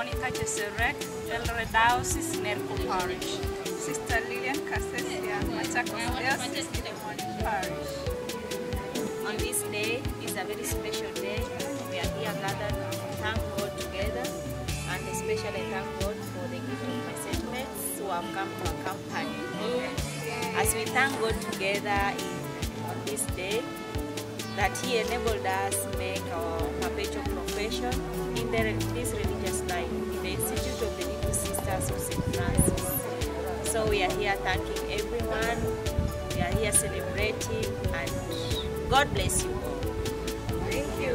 Monica Cheserek, Eldoret Diocese, Nerco Parish. Sister Lilian Kasesia, Machakos Diocese, Kilimani Parish. On this day is a very special day. We are here gathered to thank God together and especially thank God for the gift of my sentiments who have come to accompany me as we thank God together in, on this day that He enabled us make our perpetual profession in the, this religious life in the Institute of the Little Sisters of St. Francis. So we are here thanking everyone. We are here celebrating and God bless you all. Thank you.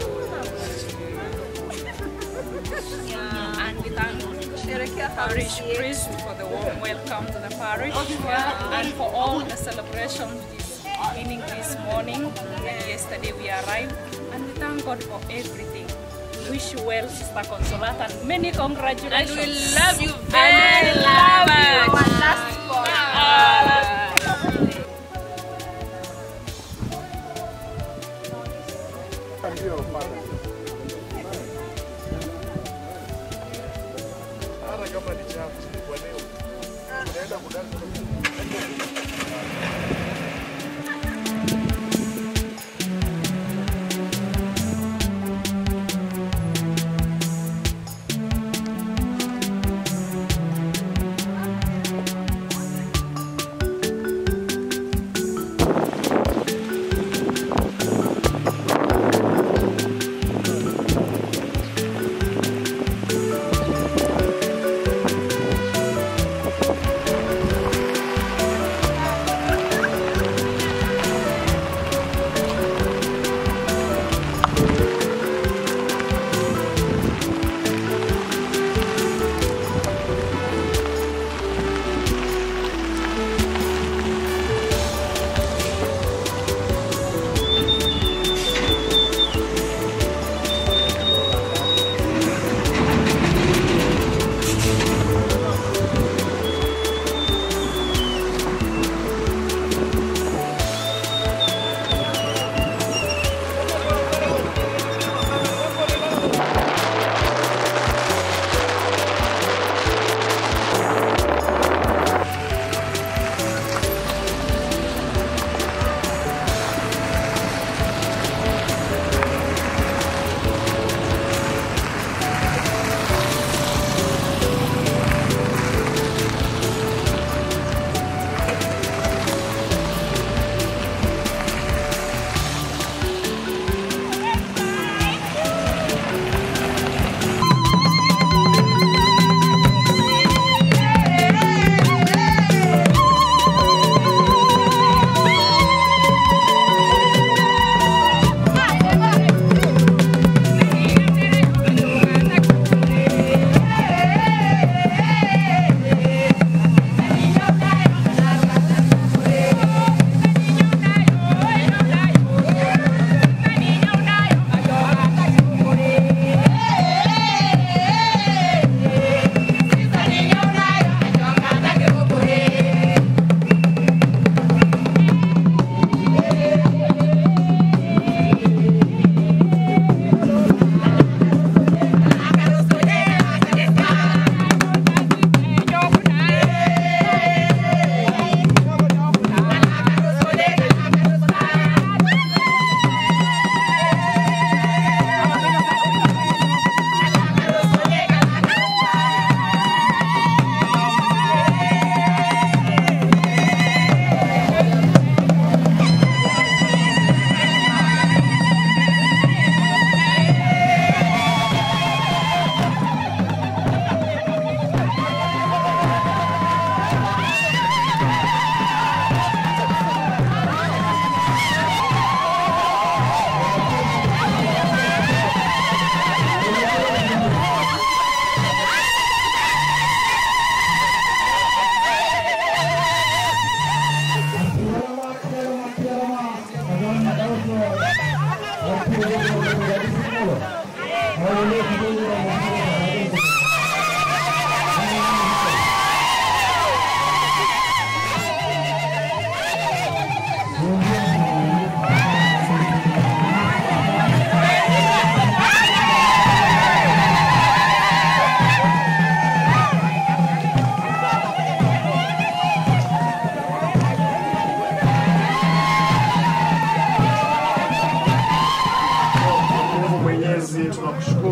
Yeah, and we thank Sherekea parish harusi yetu. priest for the warm welcome to the parish and for all the celebrations this beginning this morning. Yesterday we arrived and we thank God for everything. Wish you well, Sister Consolata, and many congratulations. And we love you And very we love much. you. Our last born. Ndio pale. Hata kama ni chafu kwa leo. Naenda kudansa.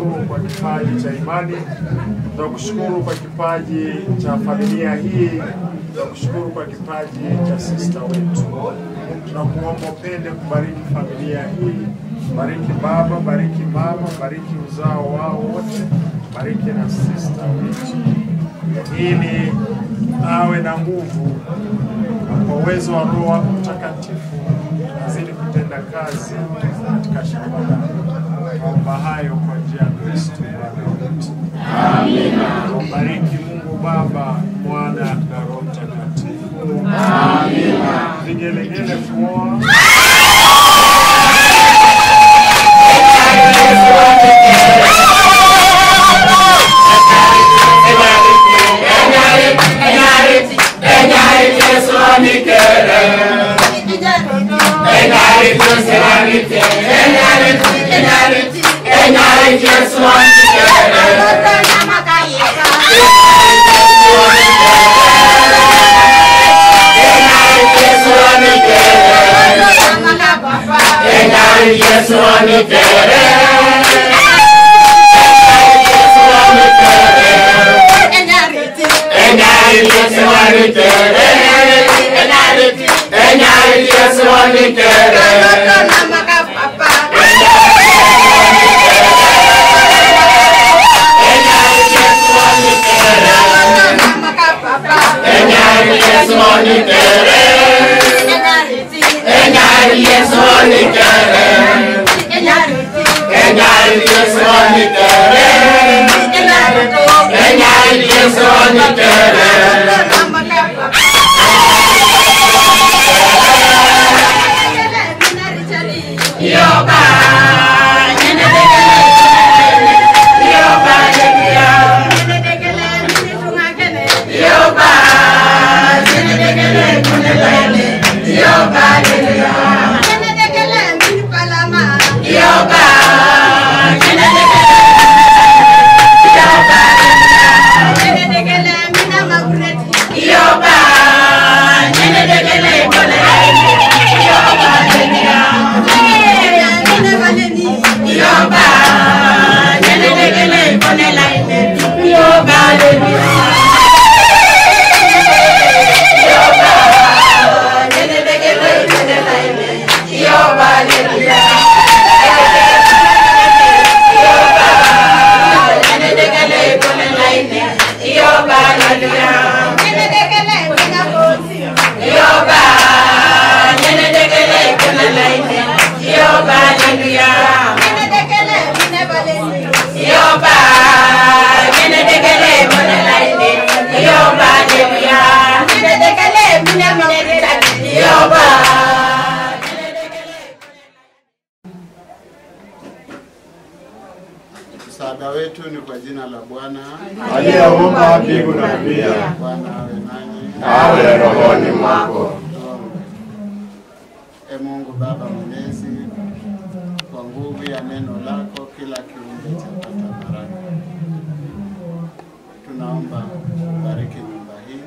tunakushukuru kwa kipaji cha imani, tunakushukuru kwa kipaji cha familia hii, tunakushukuru kwa kipaji cha sista wetu. Tunakuomba upende kubariki familia hii, bariki baba, bariki mama, bariki uzao wao wote, bariki na sista wetu, ili awe na nguvu na kwa uwezo wa Roho wako Mtakatifu azidi kutenda kazi katika shamba lako. Naomba hayo kwa njia ya Kristo Bwana wetu. Amina. Bariki Mungu Baba, Mwana na Roho Mtakatifu. Amina. Vigelegele kuoa. Msaada wetu ni kwa jina la Bwana. aliyeumba mbingu na dunia, Bwana awe nanyi. awe rohoni mwako. Tuombe. E Mungu Baba Mwenyezi, kwa nguvu ya neno lako kila kiumbe chapata baraka. Tunaomba bariki nyumba hii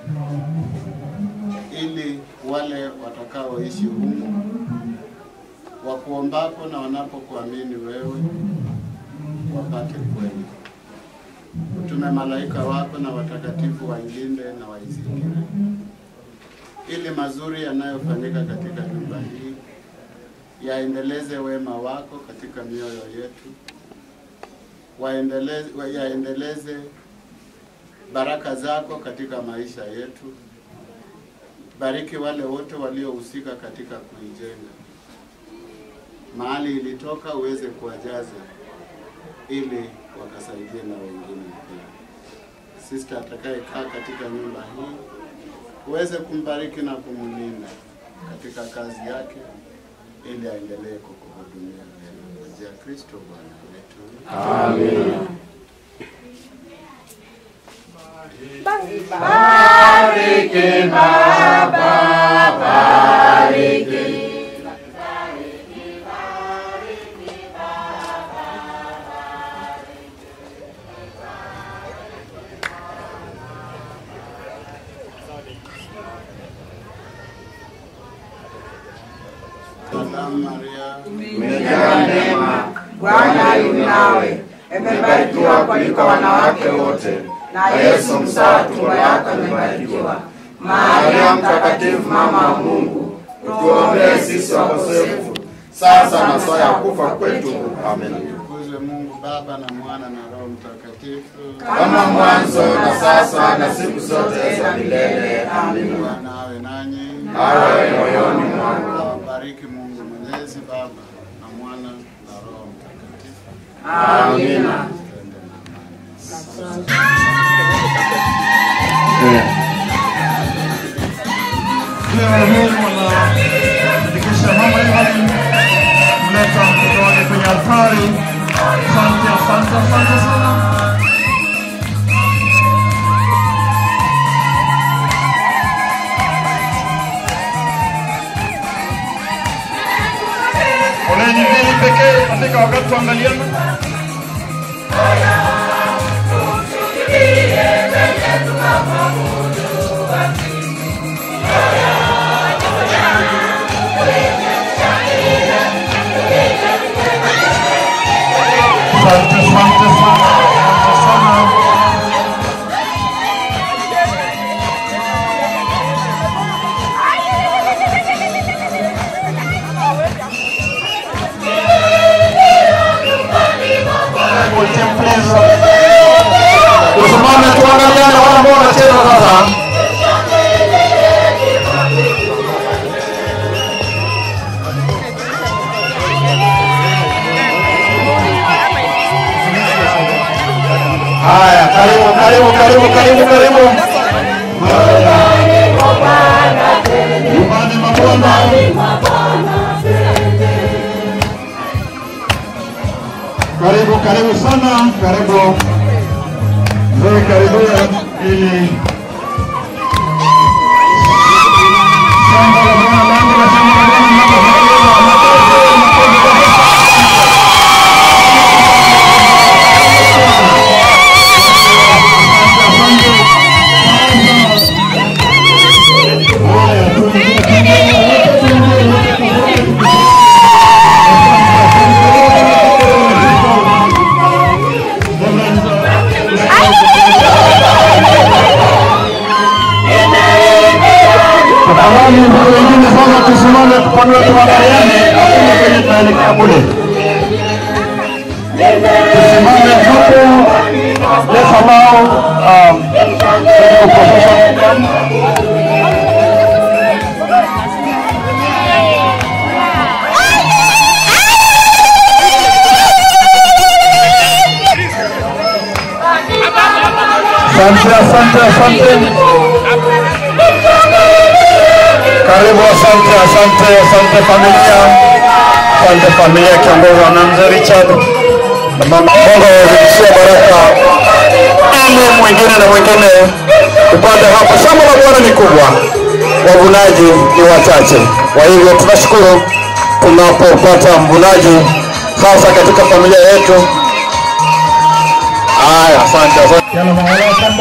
ili wale watakaoishi humu wakuombapo na wanapokuamini wewe wapate kweli. Utume malaika wako na watakatifu wailinde na waizingire, ili mazuri yanayofanyika katika nyumba hii yaendeleze wema wako katika mioyo yetu, waendeleze, wa- yaendeleze baraka zako katika maisha yetu. Bariki wale wote waliohusika katika kuijenga, mahali ilitoka uweze kuwajaza ili wakasaidie na wengine pia. Sister atakayekaa katika nyumba hii uweze kumbariki na kumlinda katika kazi yake, ili aendelee kukuhudumia vyema. Kwa njia ya Kristo Bwana wetu. Amina. Salamu Maria, Umejaa neema, Bwana yu nawe, umebarikiwa kuliko wanawake wote, na Yesu mzao wa tumbo lako amebarikiwa. Maria Mtakatifu, mama wa Mungu, tuombee sisi wakosefu, sasa na saa ya kufa kwetu. Amen. Tukuzwe Mungu Baba na Mwana na Roho Mtakatifu. Kama mwanzo na sasa na siku zote za milele. Amina. Bwana awe nanyi. Awe moyoni mwangu. Awabariki Mungu Mwenyezi Baba na Mwana na Roho Mtakatifu. Amina. Twende na amani. Kisha mama Evelyn mleta mtoto wake kwenye altari. Asante, asante, asante sana. Foleni mbili pekee katika wakati tuangaliana. Asante, asante sana, asante sana. Tusimame tuangaliane wale ambao wanacheza sasa. Haya, karibu, karibu, karibu, karibu, karibu. Nyumbani mwa Bwana. Karibu, karibu sana, karibu. Mzee, karibu ili shamba la Bwana langu na shamba la Bwana linapofurahia. Makofi, makofi kabisa. Tafadhali ndugu wengine sasa tusimame tupanue tuangaliane hakuna kwenye tunaelekea kule. Tusimame hapo. Let's allow um, the procession to come. Asante, asante, asante. Karibu, asante, asante, asante familia, asante familia kiongozwa na mzee Richard na mama Mungu awazidishie baraka ili mwingine na mwingine upande hapo. Shamba la Bwana ni kubwa, wavunaji ni wachache. Kwa hivyo tunashukuru tunapopata mvunaji hasa katika familia yetu. Haya, asante, asante. Yalla, mawala, shamba.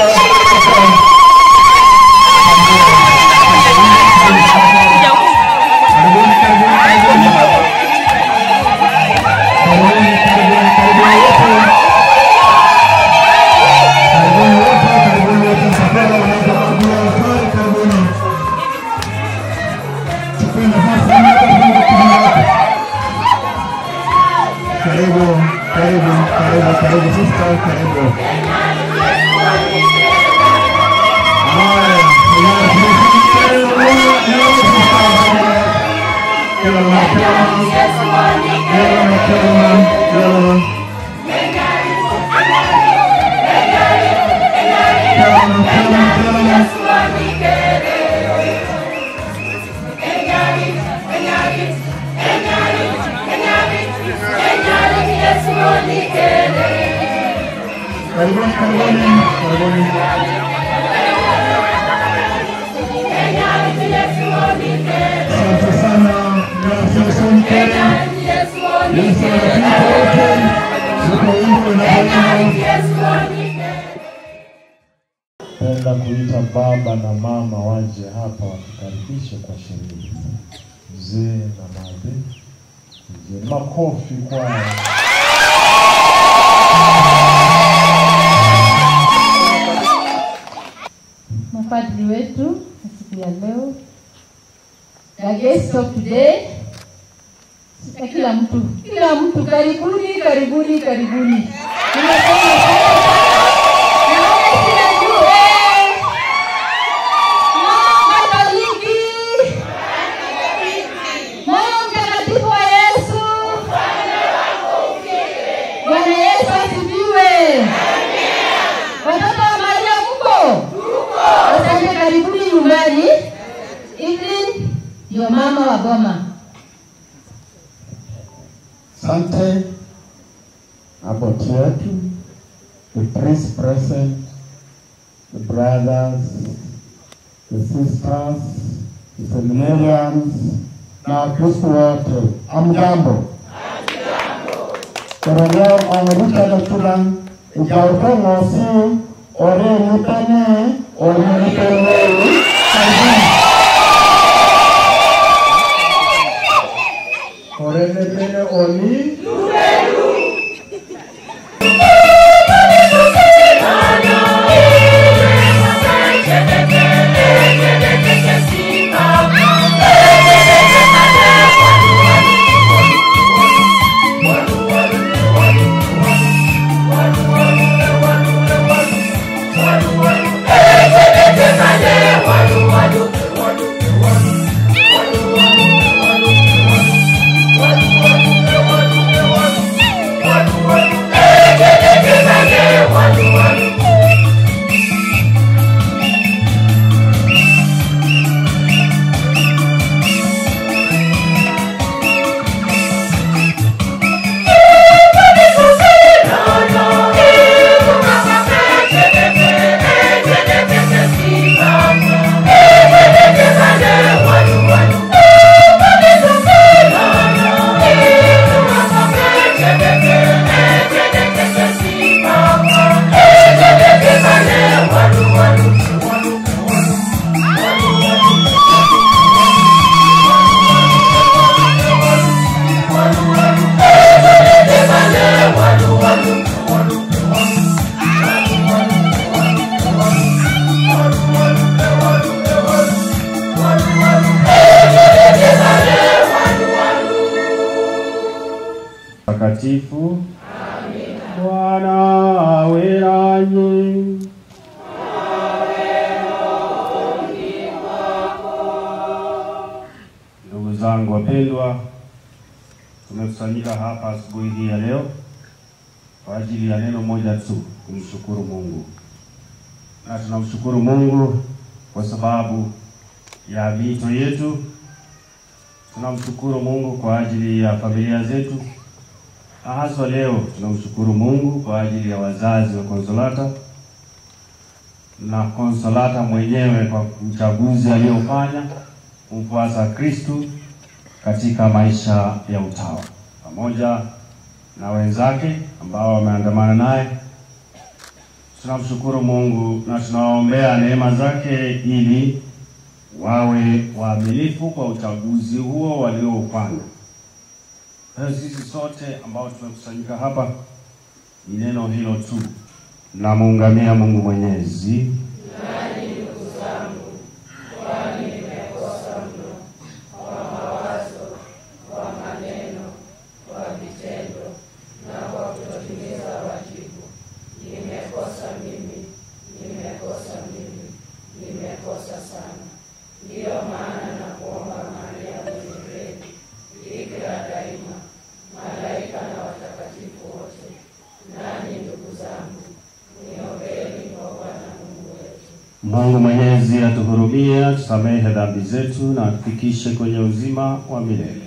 Karibu, karibu, karibu, karibu sister, karibu. Haya, Karibuni, karibuni, karibuni. Asante sana. Gracias, Sonke. Yesu anapita wote. Yuko wimbo unapoimba. Penda kuita baba na mama waje hapa watukaribishe kwa sherehe. Mzee na maadhi. Mzee, makofi kwao. wageni wetu siku ya leo, the guest of today, na kila mtu, kila mtu, karibuni, karibuni, karibuni. Nimesema naona kila juu, eh. Mama Katoliki, moyo mtakatifu wa Yesu, Bwana Yesu asifiwe. Watoto wa Maria mko? Asante, karibuni nyumbani. Evelyn ndio mama wa boma. Asante aboti wetu, the priest present, the brothers, the sisters, the seminarians na Wakristo wote, amjambo. Koroleo omerutano tulan ijauto ngosi ore nipane ore nipane karibuni. Ore nipane oni Takatifu. Bwana awe nanyi. Ndugu zangu wapendwa, tumekusanyika hapa asubuhi hii ya leo kwa ajili ya neno moja tu, kumshukuru Mungu. Na tunamshukuru Mungu kwa sababu ya miito yetu. Tunamshukuru Mungu kwa ajili ya familia zetu, na haswa leo tunamshukuru Mungu kwa ajili ya wazazi wa Konsolata na Konsolata mwenyewe kwa uchaguzi aliyofanya kumfuasa Kristu katika maisha ya utawa, pamoja na wenzake ambao wameandamana naye. Tunamshukuru Mungu na tunawaombea neema zake ili wawe waaminifu kwa uchaguzi huo walioufanya. Kwa hiyo sisi sote ambao tumekusanyika hapa ni neno hilo tu, namuungamia Mungu Mwenyezi. Mungu Mwenyezi atuhurumie, atusamehe dhambi zetu na atufikishe kwenye uzima wa milele.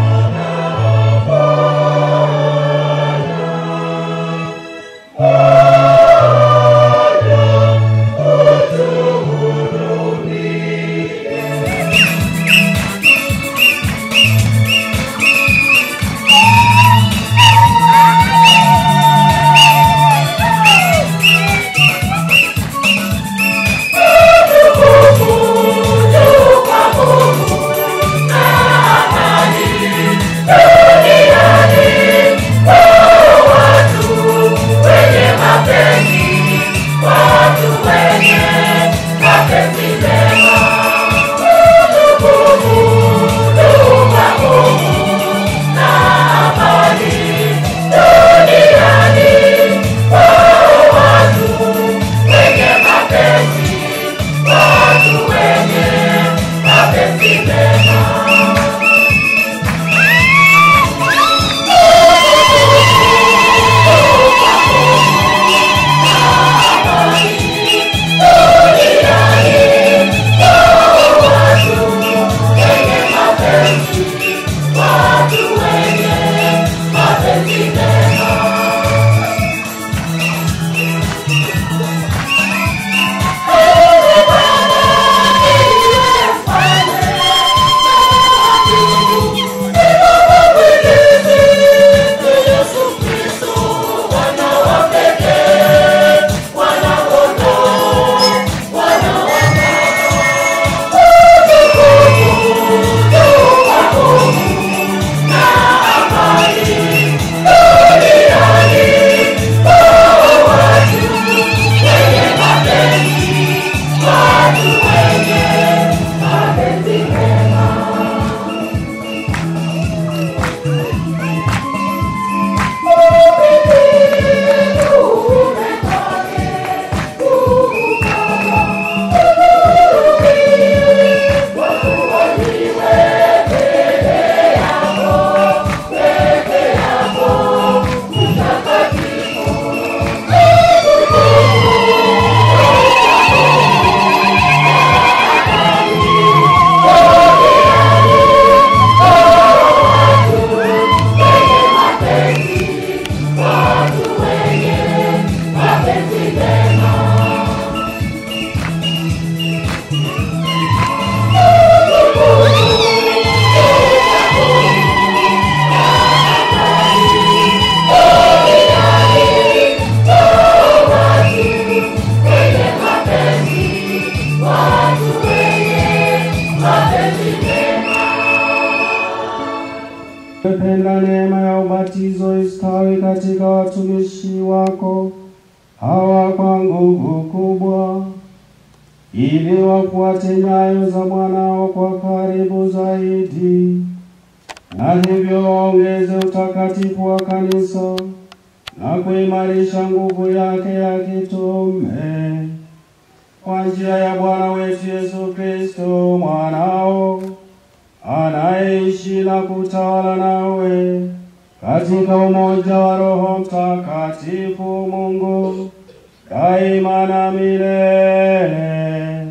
Oh katika watumishi wako hawa kwa nguvu kubwa, ili wafuate nyayo za mwanao kwa karibu zaidi, na hivyo waongeze utakatifu wa kanisa na kuimarisha nguvu yake ya kitume kwa njia ya Bwana wetu Yesu Kristo mwanao anaishi na kutawala nawe katika umoja wa Roho Mtakatifu Mungu daima na milele.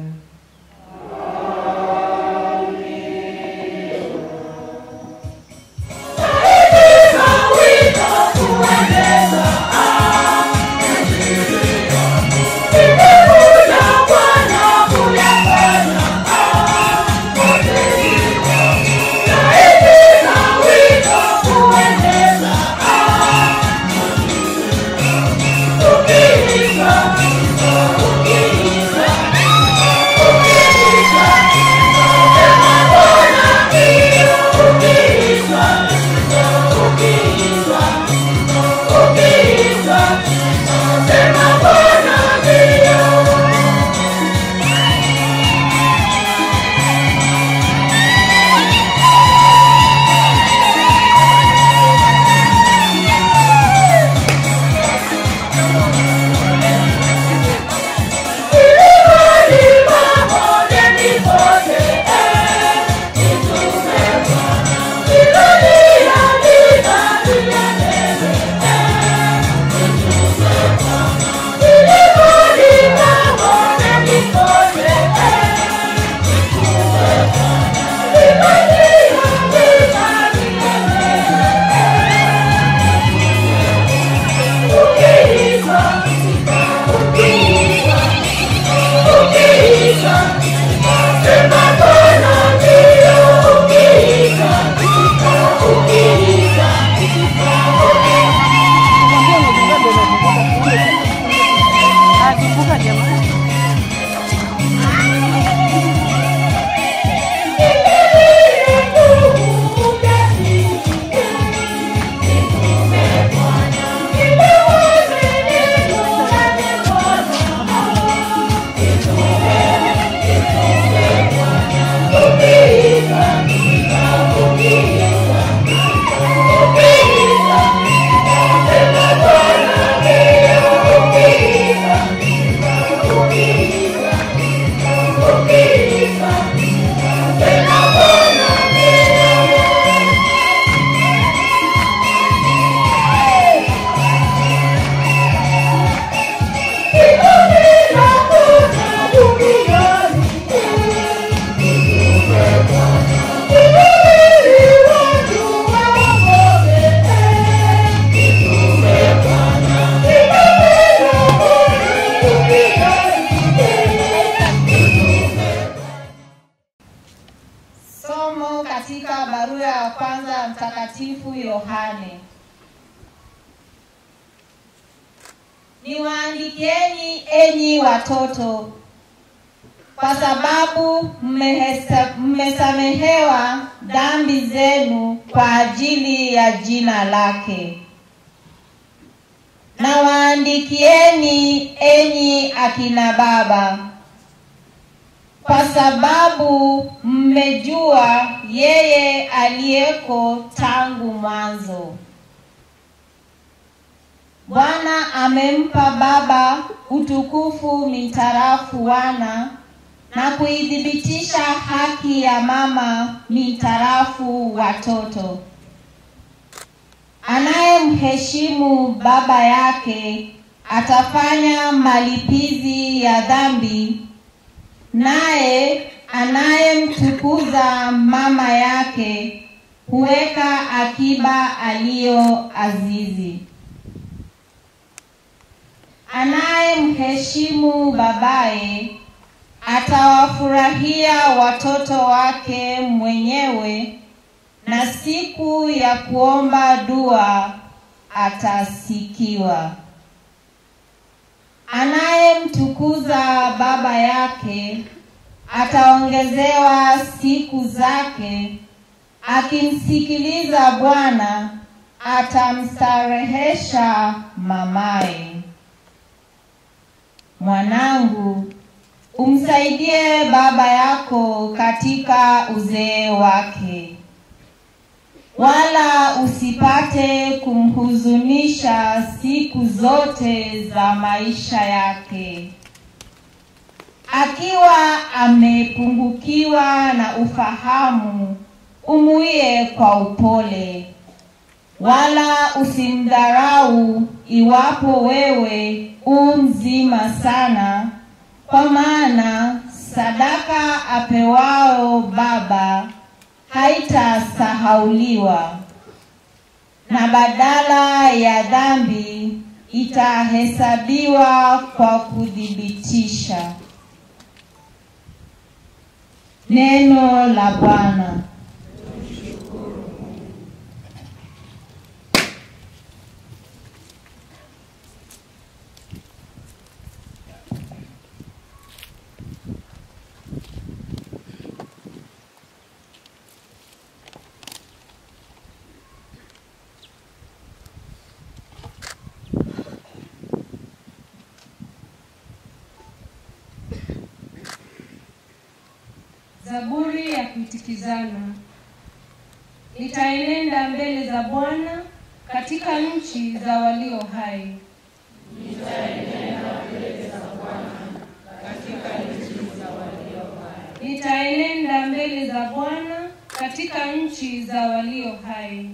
Somo katika barua ya kwanza ya Mtakatifu Yohane. Niwaandikieni enyi watoto, kwa sababu mmehesa- mmesamehewa dhambi zenu kwa ajili ya jina lake. Nawaandikieni enyi akina baba, kwa sababu mmejua yeye aliyeko tangu mwanzo. Bwana amempa Baba utukufu mitarafu wana na kuidhibitisha haki ya mama mitarafu watoto. Anayemheshimu baba yake atafanya malipizi ya dhambi, naye anayemtukuza mama yake huweka akiba aliyo azizi. Anayemheshimu babaye atawafurahia watoto wake mwenyewe, na siku ya kuomba dua atasikiwa. Anayemtukuza baba yake ataongezewa siku zake, akimsikiliza Bwana atamstarehesha mamaye. Mwanangu, umsaidie baba yako katika uzee wake, wala usipate kumhuzunisha siku zote za maisha yake. Akiwa amepungukiwa na ufahamu, umuie kwa upole, wala usimdharau iwapo wewe u mzima sana, kwa maana sadaka apewao baba haitasahauliwa, na badala ya dhambi itahesabiwa kwa kuthibitisha. Neno la Bwana. Zaburi ya kuitikizana. Nitaenenda mbele za Bwana katika nchi za walio hai. Nitaenenda mbele za Bwana katika nchi za walio hai.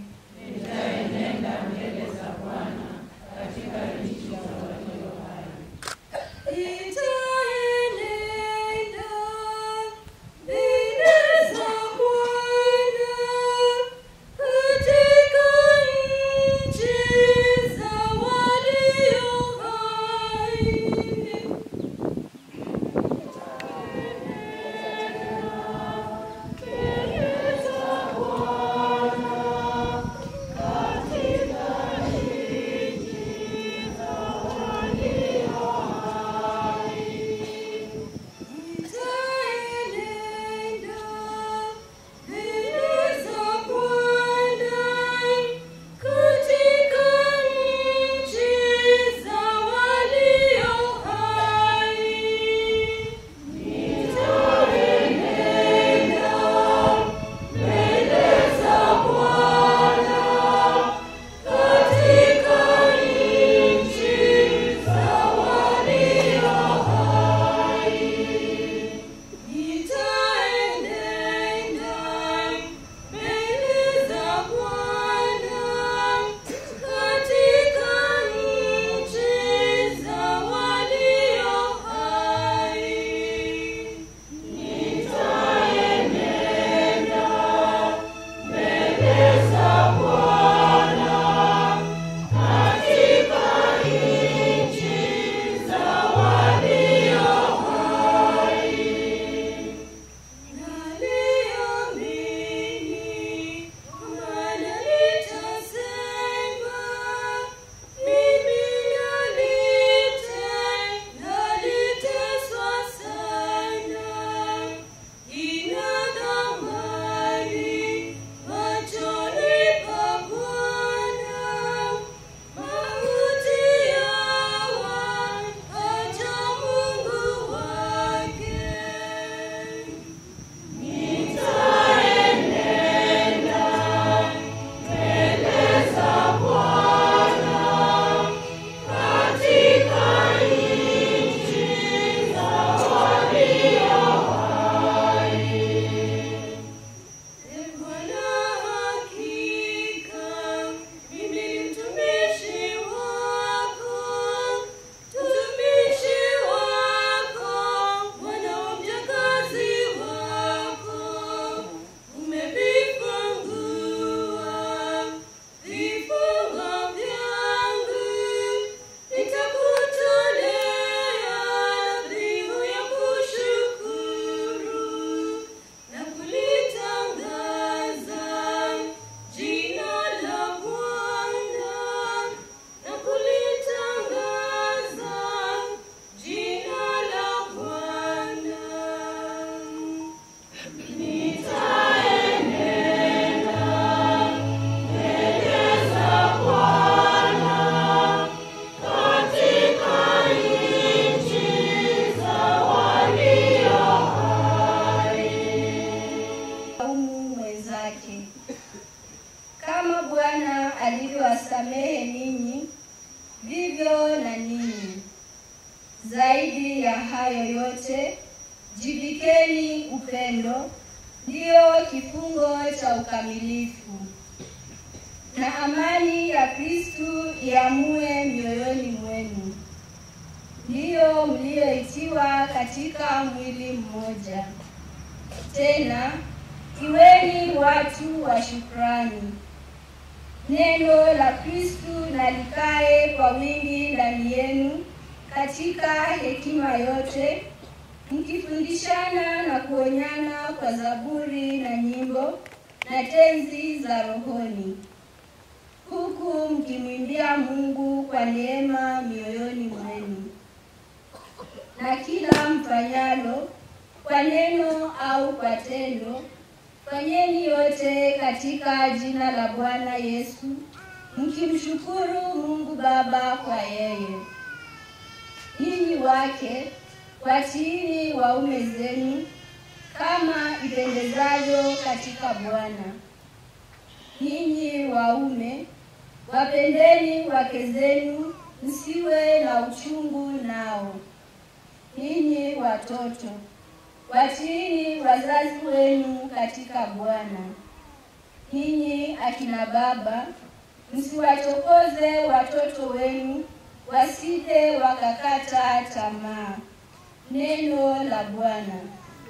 ajili ya hayo yote, jivikeni upendo, ndiyo kifungo cha ukamilifu, na amani ya Kristu iamue mioyoni mwenu, ndiyo mlioitiwa katika mwili mmoja. Tena iweni watu wa shukrani. Neno la Kristu na likae kwa wingi ndani yenu katika hekima yote, mkifundishana na kuonyana kwa zaburi na nyimbo na tenzi za rohoni, huku mkimwimbia Mungu kwa neema mioyoni mwenu. Na kila mfanyalo kwa neno au kwa tendo, fanyeni yote katika jina la Bwana Yesu, mkimshukuru Mungu Baba kwa yeye. Ninyi wake watiini waume zenu kama ipendezavyo katika Bwana. Ninyi waume wapendeni wake zenu, msiwe na uchungu nao. Ninyi watoto watiini wazazi wenu katika Bwana. Ninyi akina baba, msiwachokoze watoto wenu wasije wakakata tamaa. Neno la Bwana.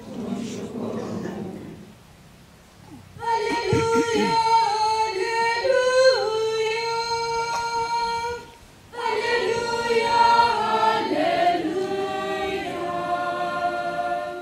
Haleluya, haleluya, haleluya, haleluya.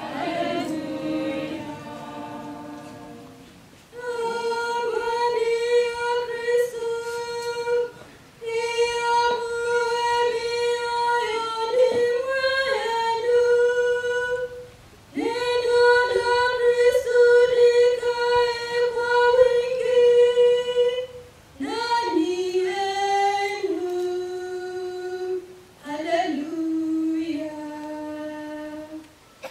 Hallelujah.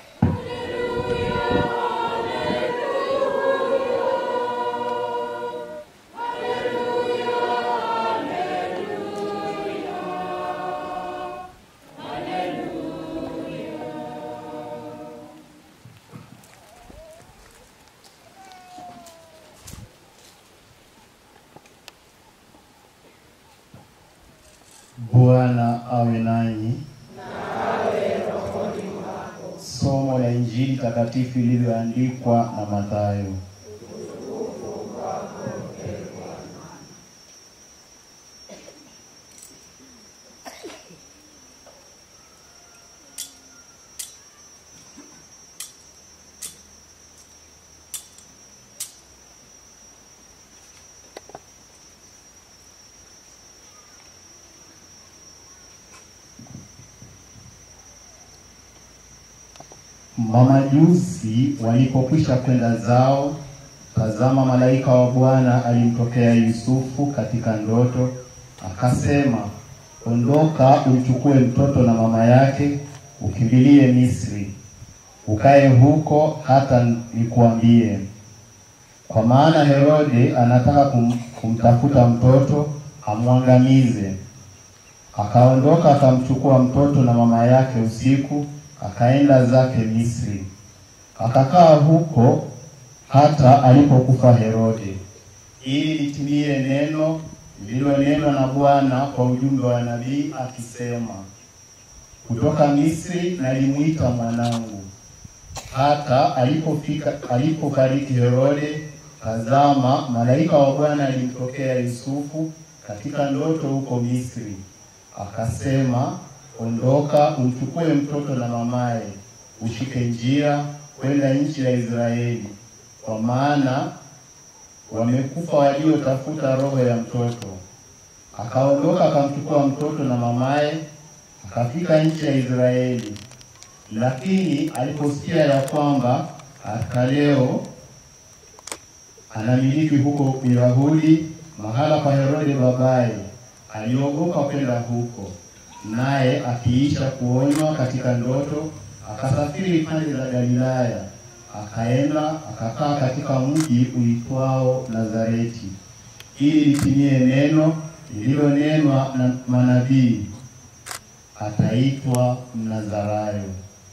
Bwana awe nanyi. Somo la Injili takatifu ilivyoandikwa na Mathayo. Mamajusi walipokwisha kwenda zao, tazama, malaika wa Bwana alimtokea Yusufu katika ndoto, akasema, ondoka, umchukue mtoto na mama yake, ukimbilie Misri, ukae huko hata nikuambie, kwa maana Herode anataka kum, kumtafuta mtoto amwangamize. Akaondoka akamchukua mtoto na mama yake usiku, akaenda zake Misri, akakaa huko hata alipokufa Herode, ili litimie neno lililonenwa na Bwana kwa ujumbe wa nabii akisema, kutoka Misri nalimwita mwanangu. Hata alipofika alipofariki Herode, tazama, malaika wa Bwana alimtokea Yusufu katika ndoto huko Misri, akasema, ondoka, umchukue mtoto na mamaye, ushike njia kwenda nchi ya Israeli, kwa maana wamekufa waliotafuta roho ya mtoto. Akaondoka akamchukua mtoto na mamaye, akafika nchi ya Israeli. Lakini aliposikia ya kwamba Arkaleo anamiliki huko Uyahudi mahala pa Herode babaye, aliogopa kwenda huko, naye akiisha kuonywa katika ndoto, akasafiri pande za Galilaya, akaenda akakaa katika mji uitwao Nazareti, ili litimie neno lililonenwa na manabii ataitwa Mnazarayo.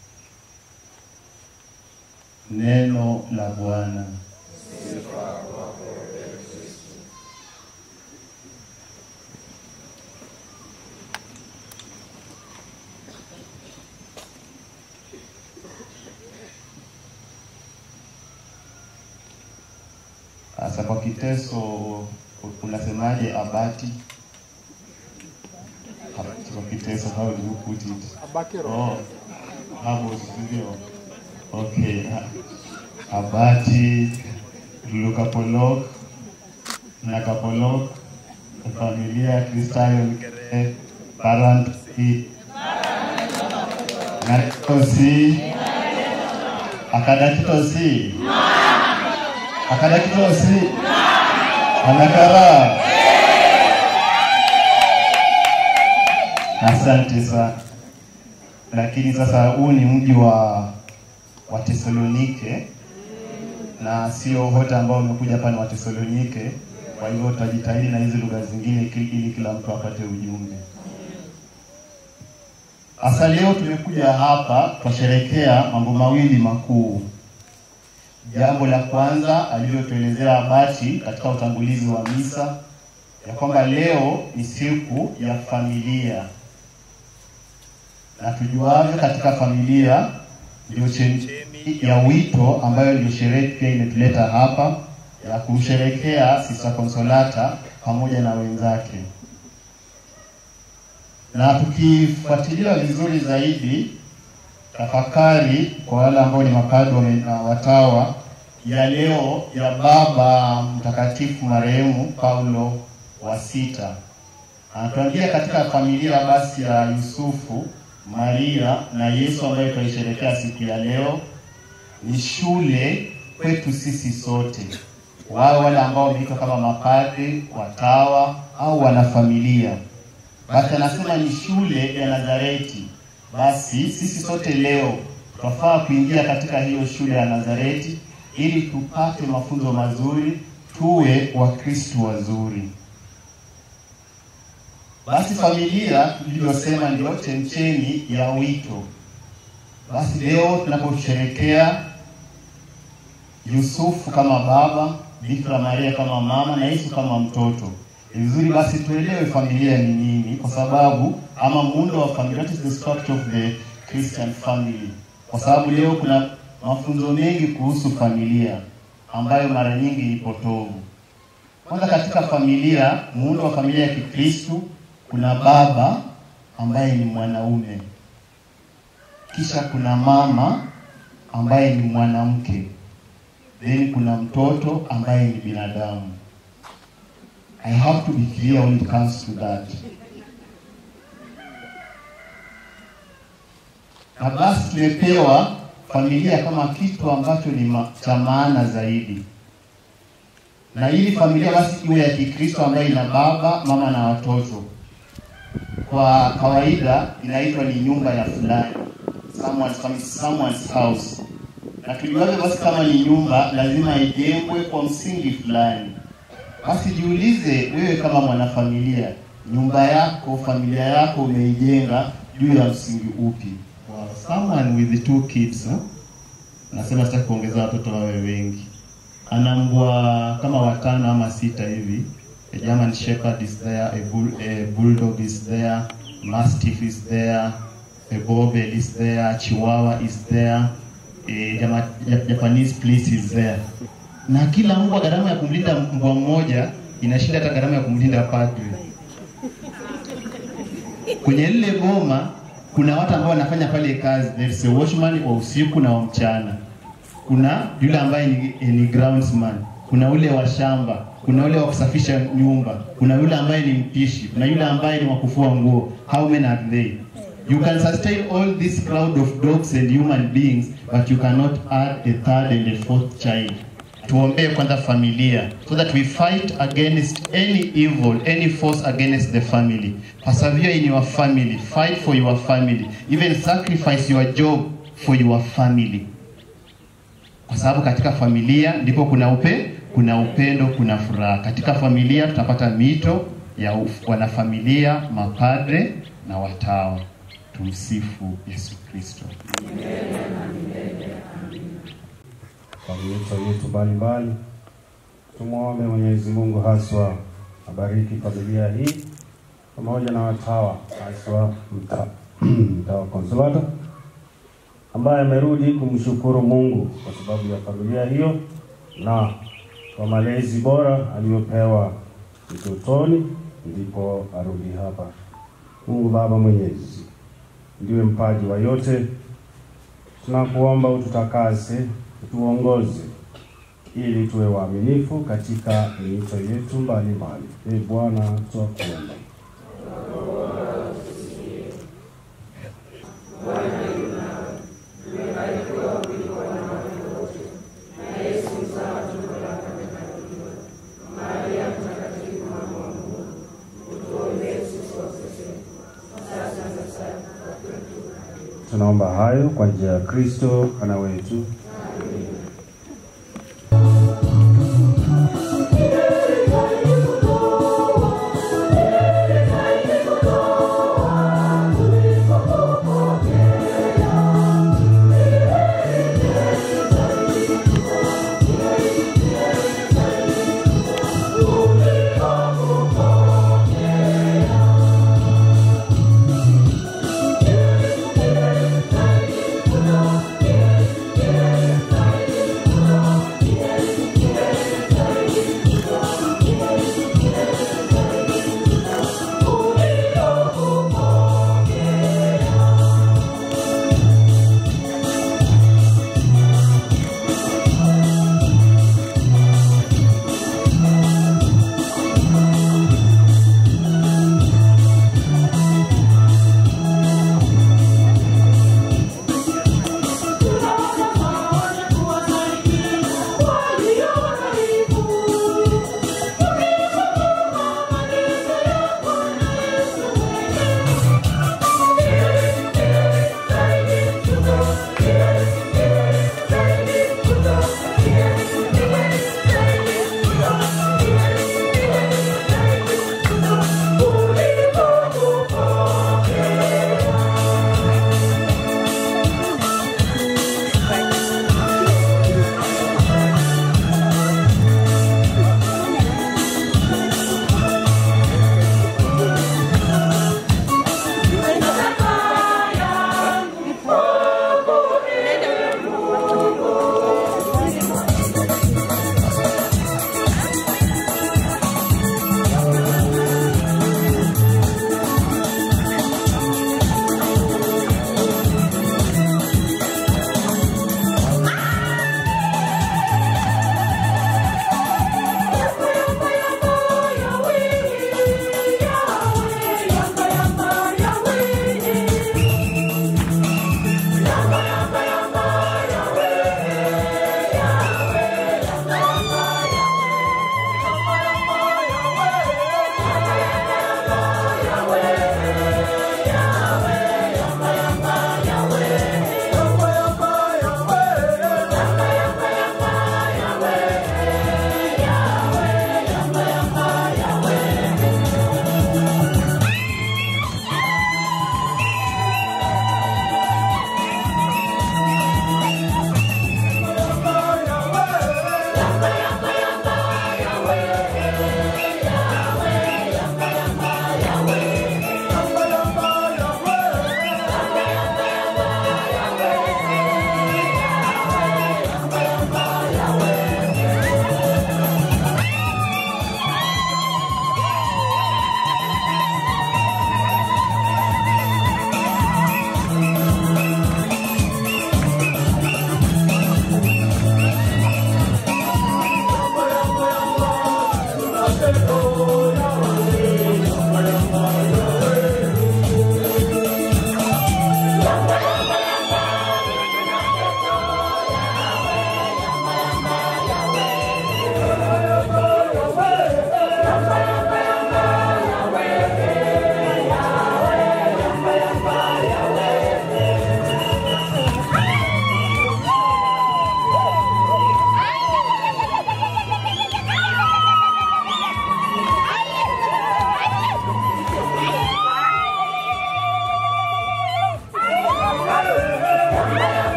Neno la Bwana. Sasa kwa kiteso unasemaje abati? Abati kwa kiteso, how do you put it? Abakero. Oh, hapo ndio. Okay. Abati, Lukapolok, Nakapolok, familia Kristayo Nkere, parent i Nakitosi, akadakitosi, akadakitosi, anakara. Asante sana. Lakini sasa huu ni mji wa wa Tesalonike na sio wote ambao wamekuja hapa ni wa Tesalonike. Kwa hivyo tutajitahidi na hizi lugha zingine ili ili kila mtu apate ujumbe. Sasa leo tumekuja hapa twasherekea mambo mawili makuu. Jambo la kwanza alivyotuelezea Abati katika utangulizi wa misa ya kwamba leo ni siku ya familia, na tujuavyo katika familia ndio chemchemi ya wito ambayo ndio sherehe pia imetuleta hapa ya kumsherekea Sister Consolata pamoja na wenzake, na tukifuatilia vizuri zaidi tafakari kwa wale ambao ni mapadri na watawa ya leo ya Baba Mtakatifu marehemu Paulo wa sita anatuambia katika familia basi ya Yusufu, Maria na Yesu ambayo tunaisherehekea siku ya leo ni shule kwetu sisi sote, wao wale ambao wameitwa kama mapadri, watawa au wanafamilia. Basi anasema ni shule ya Nazareti. Basi sisi sote leo twafaa kuingia katika hiyo shule ya Nazareti ili tupate mafunzo mazuri, tuwe Wakristo wazuri. Basi familia tulivyosema ndio chemchemi ya wito. Basi leo tunaposherekea Yusufu kama baba, Bikira Maria kama mama na Yesu kama mtoto, ni vizuri basi tuelewe familia ni nini, kwa sababu ama muundo wa familia, what is the structure of the Christian family, kwa sababu leo kuna mafunzo mengi kuhusu familia ambayo mara nyingi ni potovu. Kwanza, katika familia, muundo wa familia ya Kikristo kuna baba ambaye ni mwanaume, kisha kuna mama ambaye ni mwanamke, then kuna mtoto ambaye ni binadamu. I have to be clear when it comes to that. Na basi tumepewa familia kama kitu ambacho ni ma, cha maana zaidi, na ili familia basi iwe ya Kikristo ambayo ina baba, mama na watoto kwa kawaida inaitwa ni nyumba ya fulani, someone's, family, someone's house. Na tuliwaza basi kama ni nyumba lazima ijengwe kwa msingi fulani. Basi jiulize wewe kama mwanafamilia, nyumba yako, familia yako umeijenga juu ya msingi upi? Wow, someone with two kids huh? Nasema sitaki kuongeza watoto wawe wengi, ana mbwa kama watano ama sita hivi A German Shepherd is there, a, bull, a Bulldog is there, Mastiff is there, a Bobel is there, Chihuahua is there, a Jama, Japanese Police is there. Na kila mbwa gharama ya kumlinda mbwa mmoja inashinda hata gharama ya kumlinda padri. Kwenye lile boma kuna watu ambao wanafanya pale kazi, there is a watchman wa usiku na wa mchana. Kuna yule ambaye ni, ni groundsman, kuna ule wa shamba, kuna yule wa kusafisha nyumba, kuna yule ambaye ni mpishi, kuna yule ambaye ni wa kufua nguo. How many are they? You can sustain all this crowd of dogs and human beings, but you cannot add a third and a fourth child. Tuombee kwanza familia so that we fight against any evil, any force against the family. Persevere in your family, fight for your family, even sacrifice your job for your family, kwa sababu katika familia ndipo kuna upe, kuna upendo, kuna furaha. Katika familia tutapata mito ya uf- wanafamilia, mapadre na watawa. Tumsifu Yesu Kristo. Kwa miito yetu mbalimbali, tumwombe Mwenyezi Mungu haswa abariki familia hii pamoja na watawa haswa mta, mtawa Konsolata ambaye amerudi kumshukuru Mungu kwa sababu ya familia hiyo na kwa malezi bora aliyopewa utotoni, ndipo arudi hapa. Mungu Baba Mwenyezi ndiwe mpaji wa yote, tunakuomba ututakase, utuongoze ili tuwe waaminifu katika miito yetu mbalimbali. Ee Bwana, twakuomba. Tunaomba hayo kwa njia ya Kristo Bwana wetu. Yeah.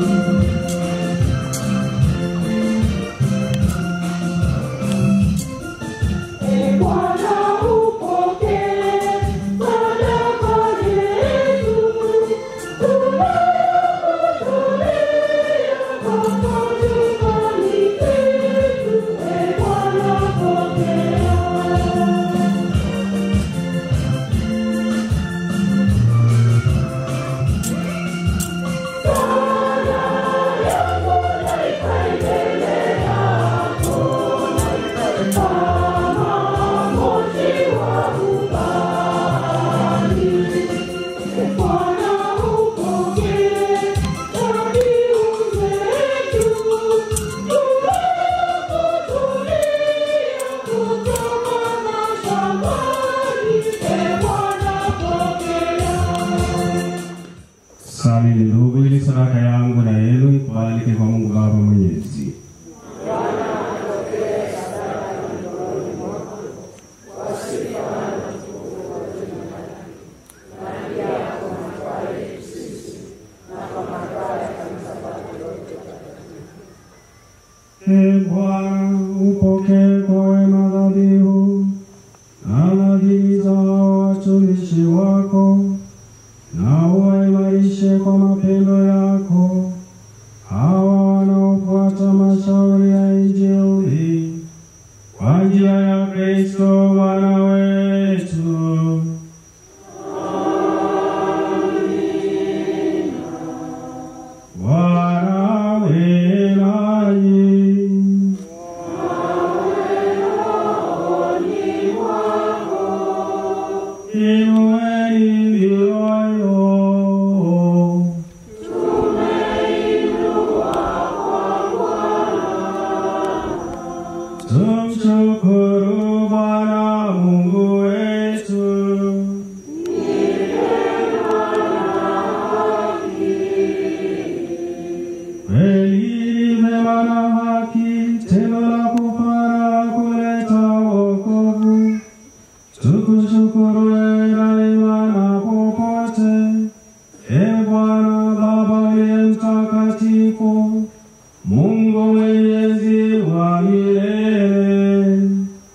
Sali ni ndugu, ili sadaka yangu na yenu ikubalike kwa Mungu Baba Mwenyezi. Ee Bwana, upokee kwa wema dhabihu na nadhiri za hao watumishi wako, na uwaimarishe kwa mapendo yako hawa wanaofuata mashauri ya Injili kwa njia ya Kristo Bwana wetu. Bwana awe nanyi. Inueni mioyo. Tumshukuru Bwana Mungu wetu. Kweli mema na haki, tendo la kufara kuleta wokovu. Tukushukuru wewe daima na popote, e Bwana Baba uliye mtakatifu, Mungu mwenyezi wa milele.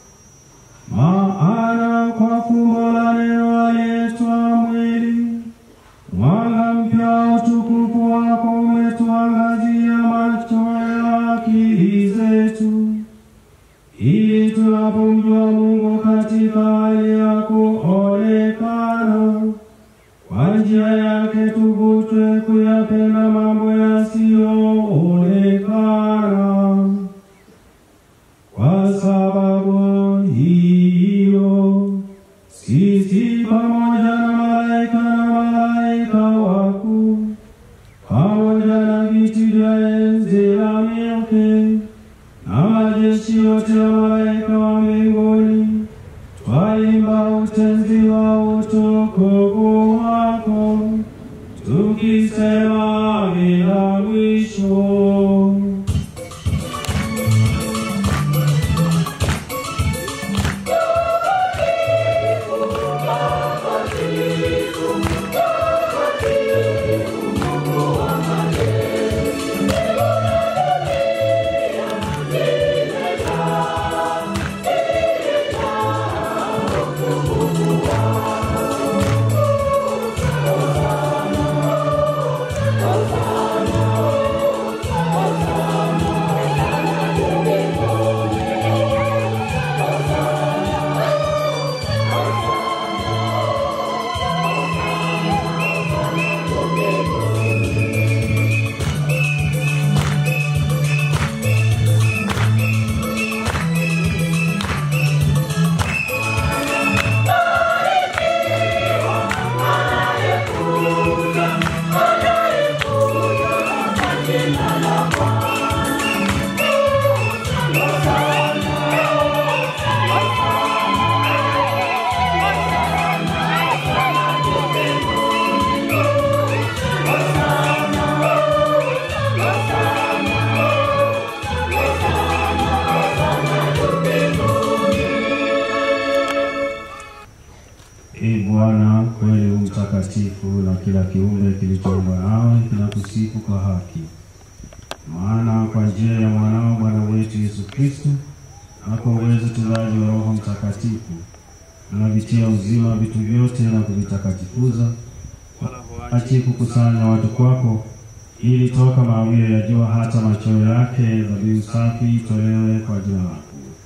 Maana kwa fumbo la neno aliyeitwa mwili, mwanga mpya wa utukufu wako umetuangazia macho ya akili zetu ili tunapomjua Mungu katika hali ya kuonekana, kwa njia yake tuvutwe kuyapenda mambo yasiyoonekana. Kwa sababu hiyo, sisi pamoja na malaika na malaika wakuu pamoja na viti vya enzi na milki na majeshi yote ya malaika wa mbinguni, twaimba utenzi wa utukufu wako, tukisema bila mwisho. Ee Bwana kweli u mtakatifu mtakatifu na kila kiumbe kilichoumbwa nawe kinakusifu kwa haki. Maana kwa njia ya mwanao Bwana wetu Yesu Kristo na kwa uwezo utendaji wa Roho Mtakatifu unavitia uzima vitu vyote na kuvitakatifuza, wala huachi kukusanya watu kwako, ili toka mawio ya jua hata machweo yake dhabihu safi itolewe kwa jina lako.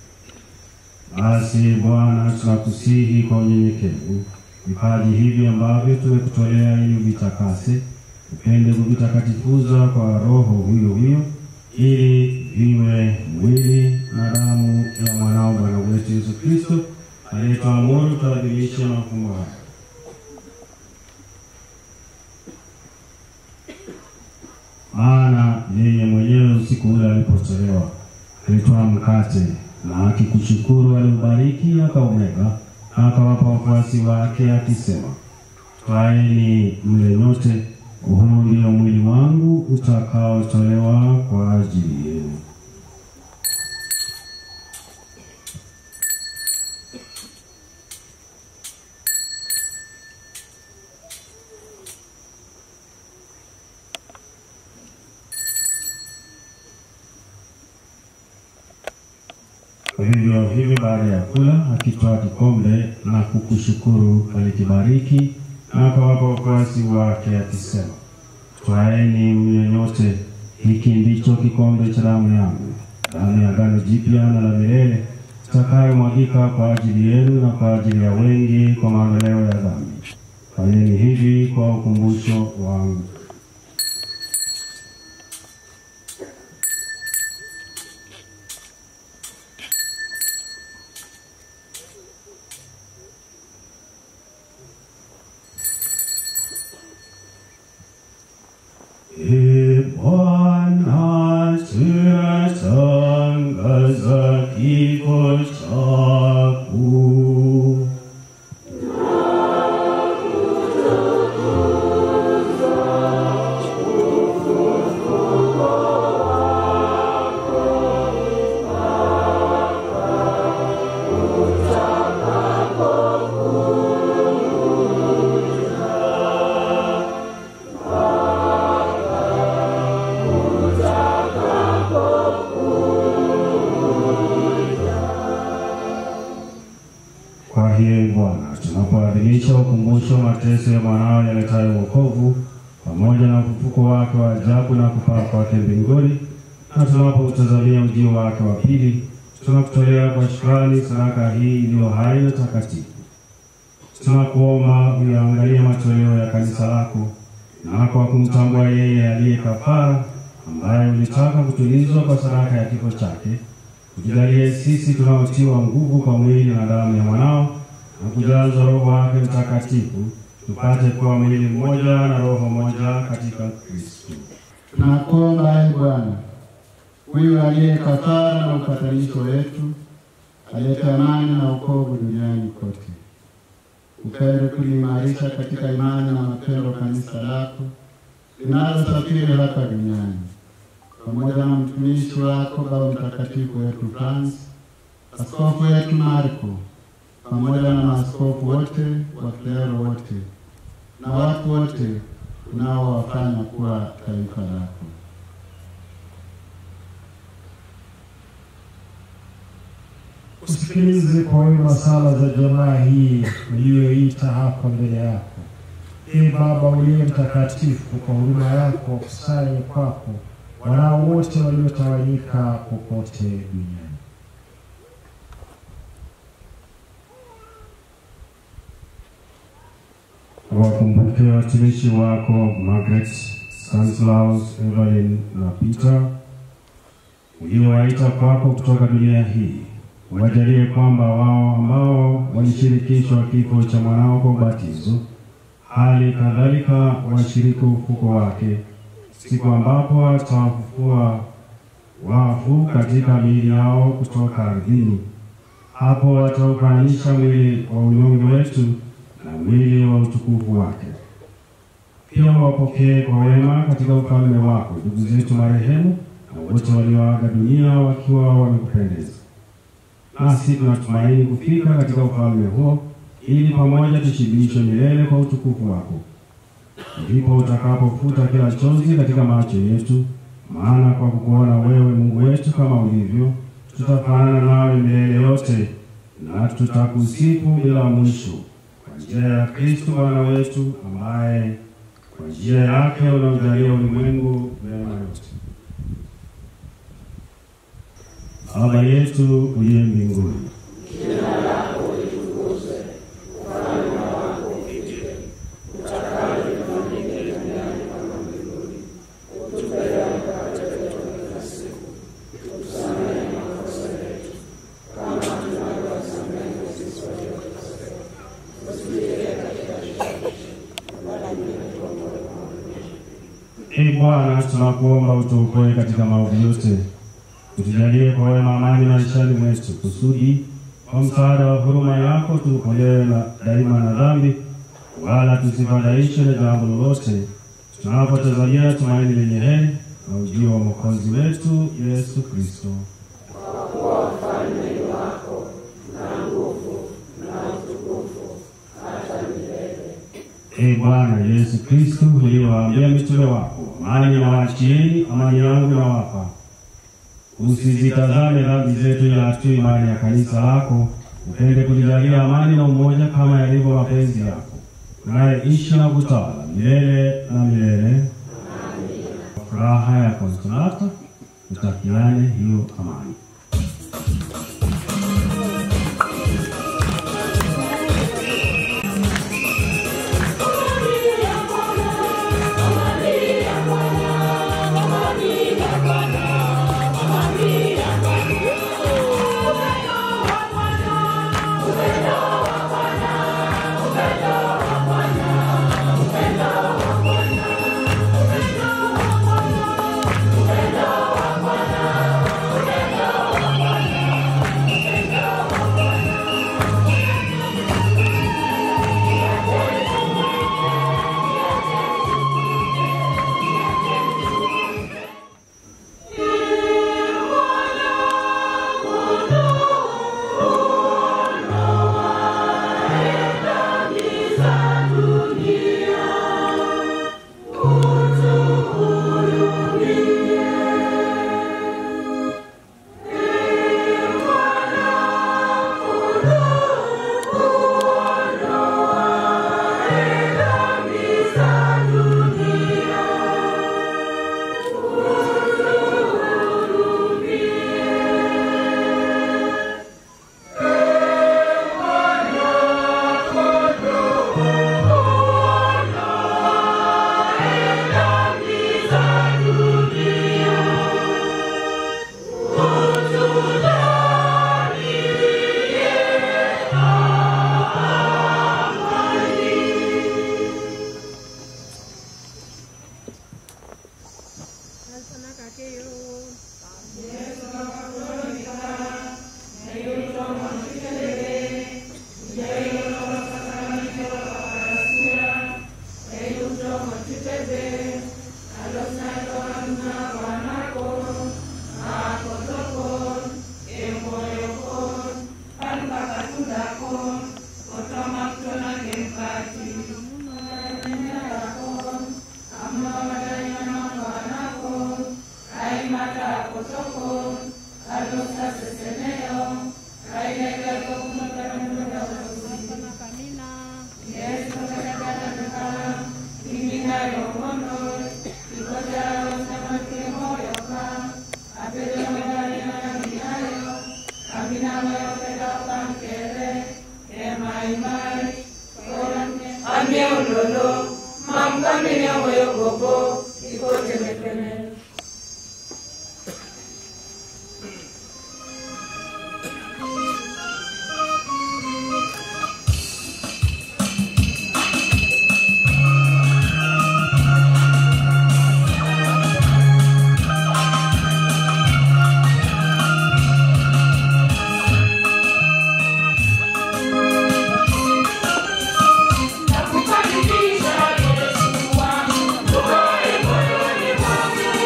Basi Bwana, tunakusihi kwa unyenyekevu vipaji hivi ambavyo tumekutolea ili uvitakase, upende kuvitakatifuza kwa Roho huyo huyo, ili viwe mwili na damu ya mwanao Bwana wetu Yesu Kristo aliyetuamuru tuadhimishe mafumbo haya. Maana yeye mwenyewe usiku ule alipotolewa alitoa mkate na akikushukuru aliubariki akaumega na akawapa wafuasi wake akisema, twaeni mle nyote, huu ndio mwili wangu utakaotolewa kwa ajili yenu. Vivyo hivyo baada ya kula, akitoa kikombe na kukushukuru, alikibariki na akawapa wafuasi wake akisema, twaeni mnywe nyote, hiki ndicho kikombe cha damu yangu, damu ya agano jipya na la milele, itakayomwagika kwa ajili yenu na kwa ajili ya wengi kwa maondoleo ya dhambi. Fanyeni hivi kwa ukumbusho wangu. Ee Bwana, tunatangaza kifo chako. Kwa hiyo Bwana, tunapoadhimisha ukumbusho wa mateso ya mwanao yaletayo wokovu pamoja na ufufuko wake wa ajabu na kupaa kwake mbinguni, na tunapoutazamia ujio wake wa pili, tunakutolea kwa shukrani sadaka hii iliyo hai na takatifu. Tunakuomba uyaangalie matoleo ya kanisa lako na kwa kumtambua yeye aliye kafara, ambaye ulitaka kutulizwa kwa sadaka ya kifo chake Tujalie sisi tunaotiwa nguvu kwa mwili na damu ya mwanao na kujazwa Roho wake Mtakatifu, tupate kuwa mwili mmoja na roho moja katika Kristo. Tunakuomba ee Bwana, huyu aliye kafara na upatanisho wetu, alete amani na wokovu duniani kote. Upende kuliimarisha katika imani na mapendo kanisa lako linalosafiri hapa duniani, pamoja na mtumishi wako Baba Mtakatifu wetu Francis, askofu wetu Marko, pamoja na maaskofu wote, waklero wote na watu wote unaowafanya kuwa taifa lako. Usikilize kwa wema sala za jamaa hii uliyoita hapa mbele yako. Ee Baba uliye mtakatifu, kwa huruma yako kusanye kwako wanao wote waliotawanyika popote duniani. Wakumbuke watumishi wako Margaret, Stanislaus, Evelyn na Peter uliowaita kwako kutoka dunia hii. Wajalie kwamba wao ambao walishirikishwa kifo cha mwanao kwa ubatizo, hali kadhalika washiriki ufuko wake, siku ambapo atawafufua wafu katika miili yao kutoka ardhini. Hapo wataufananisha mwili wa unyonge wetu na mwili wa utukufu wake. Pia wapokee kwa wema katika ufalme wako ndugu zetu marehemu na wote walioaga dunia wakiwa wamekupendeza. Nasi tunatumaini kufika katika ufalme huo, ili pamoja tushibishwe milele kwa utukufu wako. ndipo utakapofuta kila chozi katika macho yetu, maana kwa kukuona wewe Mungu wetu kama ulivyo, tutafanana nawe milele yote, na tutakusifu bila mwisho, kwa njia ya Kristo Bwana wetu, ambaye kwa njia yake unaujalia ulimwengu mema yote. Baba yetu uliye mbinguni, Ee Bwana, tunakuomba utuokoe katika maovu yote, utujalie kwa wema amani maishani mwetu, kusudi kwa msaada wa huruma yako tuokolewe na daima na dhambi, wala tusifadhaishwe na jambo lolote, tunapotazamia tumaini lenye heri na ujio wa mwokozi wetu Yesu Kristo. Ee Bwana Yesu Kristo, uliwaambia mitume wako, amani nawaachieni, amani yangu nawapa. Usizitazame dhambi zetu, ila tu imani ya kanisa lako, upende kulijalia amani na umoja kama yalivyo mapenzi yako, unayeishi na kutawala milele na milele. Kwa furaha ya Konsolata tutakiane hiyo amani. Nakukaribisha Yesu wangu, ukae moyoni mwangu.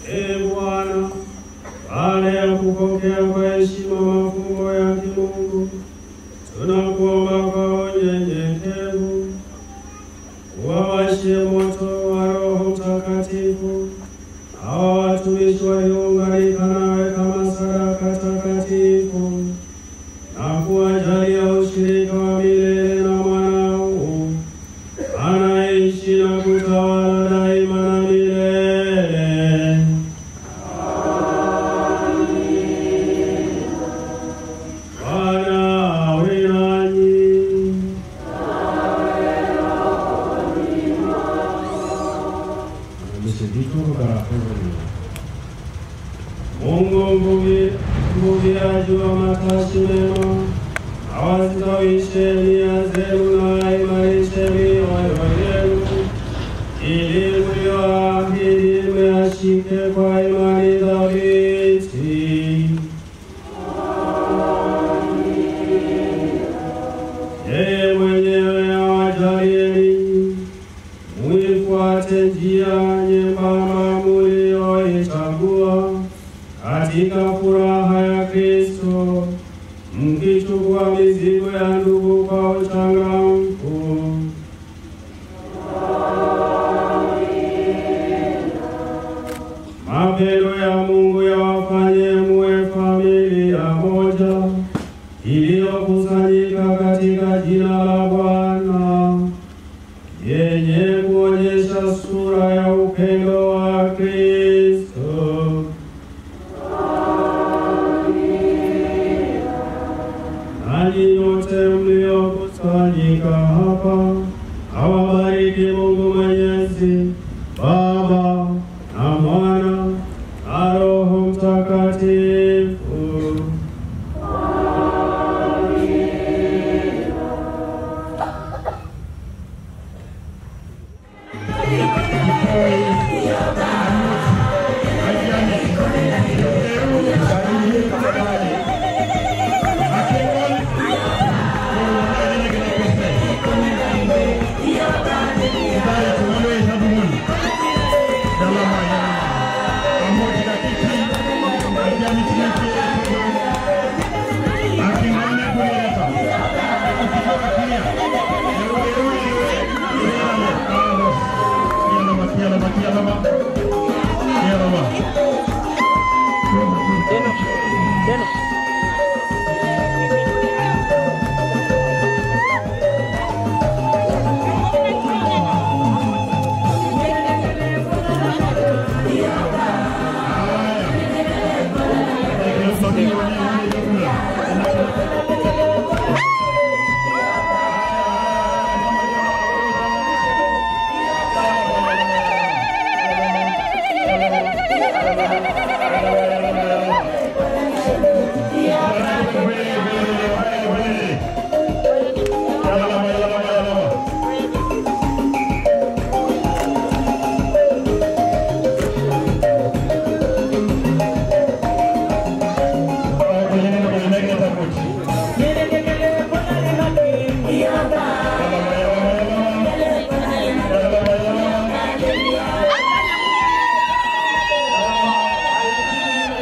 Ee Bwana, baada ya kupokea kwa heshima mafumbo ya kimungu, tunakuomba kwa unyenyekevu uwawashie moto wa Roho Mtakatifu hawa watumishi waliounganika nawe kama sadaka takatifu na kuwajalia ushirika wa milele na mwanao anaishi na kutawala daima na milele. Bwana awe nanyi. Mungu mvuvi- mvuviaji wa matashi mema awastawishe nia zenu na aimarishe mioyo yenu, ili mlioahidi mmeashike kwa imani thabiti. Yeye mwenyewe awajalie ninyi muifuate njia nyembamba mulioichagua katika furaha ya Kristo, mkichukua mizigo ya ndugu kwa uchangamfu. Mapendo ya Mungu yawafanye muwe familia moja iliyokusanyika katika jina la Bwana yenye kuonyesha sura ya upendo wa Kristo. Nanyi nyote mliokusanyika hapa, awabariki Mungu Mwenyezi, Baba na Mwana na Roho Mtakatifu. Yeah.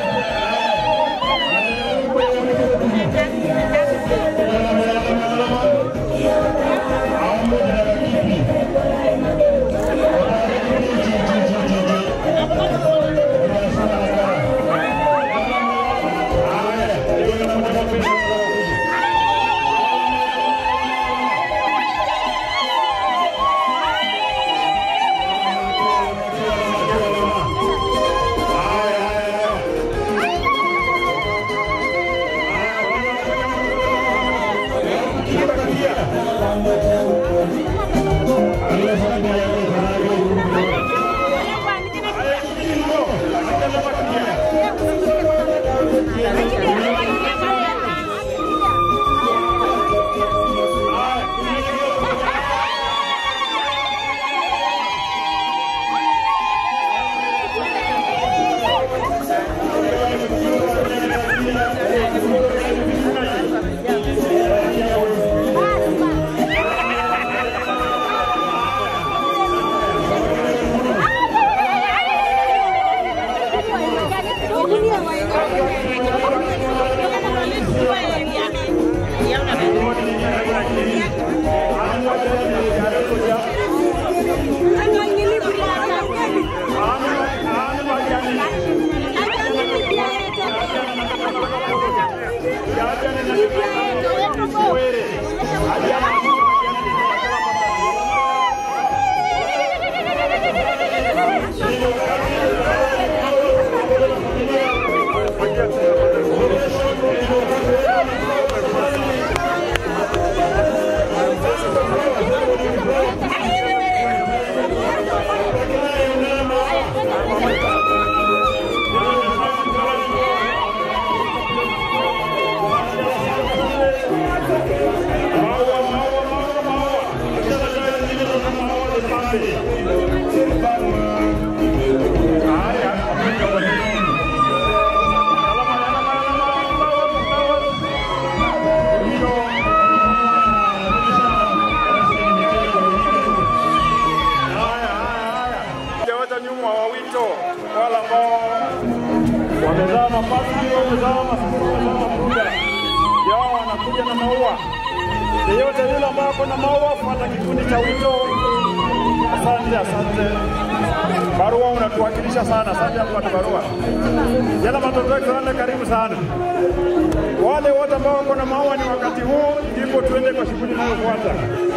Wacha nyuma wa wito wale ambao wamezaa mapasi, wamezaa masuku, wamezaa matunda yao, wanakuja na maua. Yeyote yule ambaye ako na maua, fuata kikundi cha wito. Asante, asante. Barua unatuwakilisha sana, asante hapo kwa barua. Jana matokeo tuende, karibu sana. Wale wote ambao wako na maua, ni wakati huu ndipo tuende kwa shughuli inayofuata.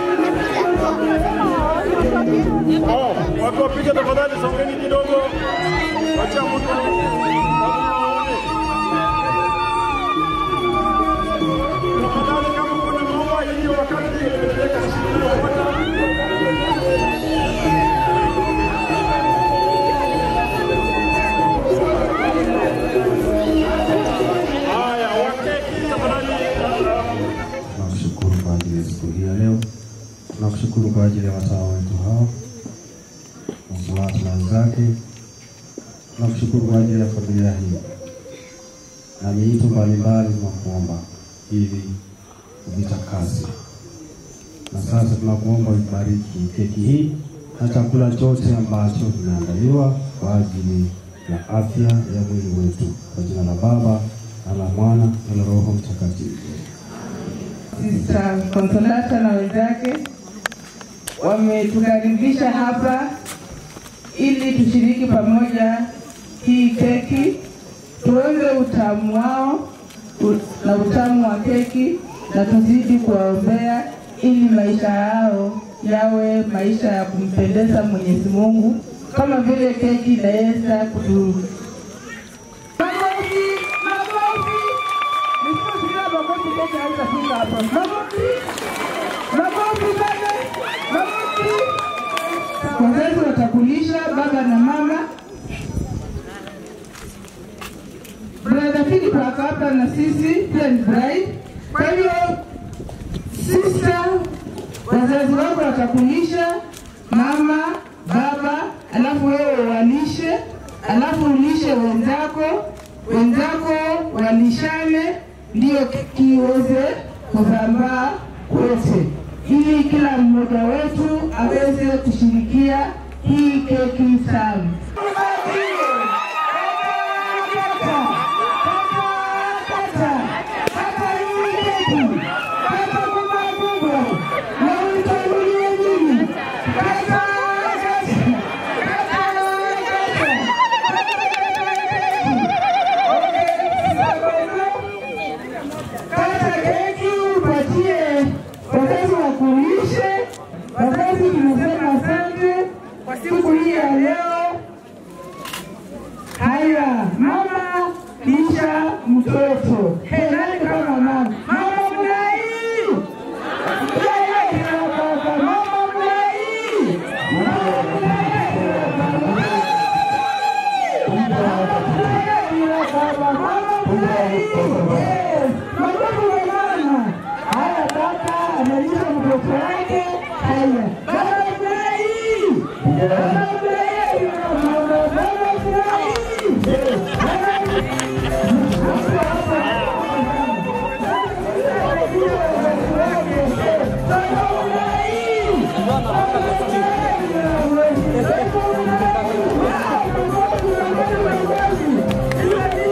Oh, watu wapige tafadhali, songeni kidogo, wacha mtu tafadhali, kama kuna maua hiyo wakati tunapeleka shughuli inayofuata. Haya, waketi tafadhali. Tunakushukuru kwa ajili ya siku hii ya leo. Tunakushukuru kwa ajili ya watawa wetu hao, Msulata na wenzake. Tunakushukuru kwa ajili ya familia hii na miito mbalimbali tunakuomba ili uvitakase. Na sasa tunakuomba ubariki keki hii na chakula chote ambacho kimeandaliwa kwa ajili ya afya ya mwili wetu, kwa jina la Baba na la Mwana na la Roho Mtakatifu. Sister Consolata na wenzake wametukaribisha hapa ili tushiriki pamoja hii keki, tuonje utamu wao u- na utamu wa keki, na tuzidi kuwaombea ili maisha yao yawe maisha ya kumpendeza Mwenyezi Mungu kama vile keki inaweza kutu Makofi, makofi. Nisiposikia makofi keki haitafika hapa. Makofi. Makofi baba. Makofi. Wazazi watakulisha baba na mama. Brother Philip ako hapa na sisi pia ni bride. Kwa hiyo sister, wazazi wako watakulisha mama, baba, alafu wewe walishe, alafu ulishe wenzako, wenzako walishane, ndiyo keki iweze kusambaa wote, ili kila mmoja wetu aweze kushirikia hii keki tamu. Kata keki upatie wazazi wakulishe. Wazazi tunasema asante kwa siku hii ya leo. Haya, mama lisha mtoto. Hey, nani kama mama? Mama mlai! Yeye kina baba, mama mlai! Mama mlai! Kina baba, mama mlai! Yes, mababu wa mama. Haya, baba analisha mtoto wake. Haya, baba mlai! Baba mlai! Mama, baba mlai! Thank you.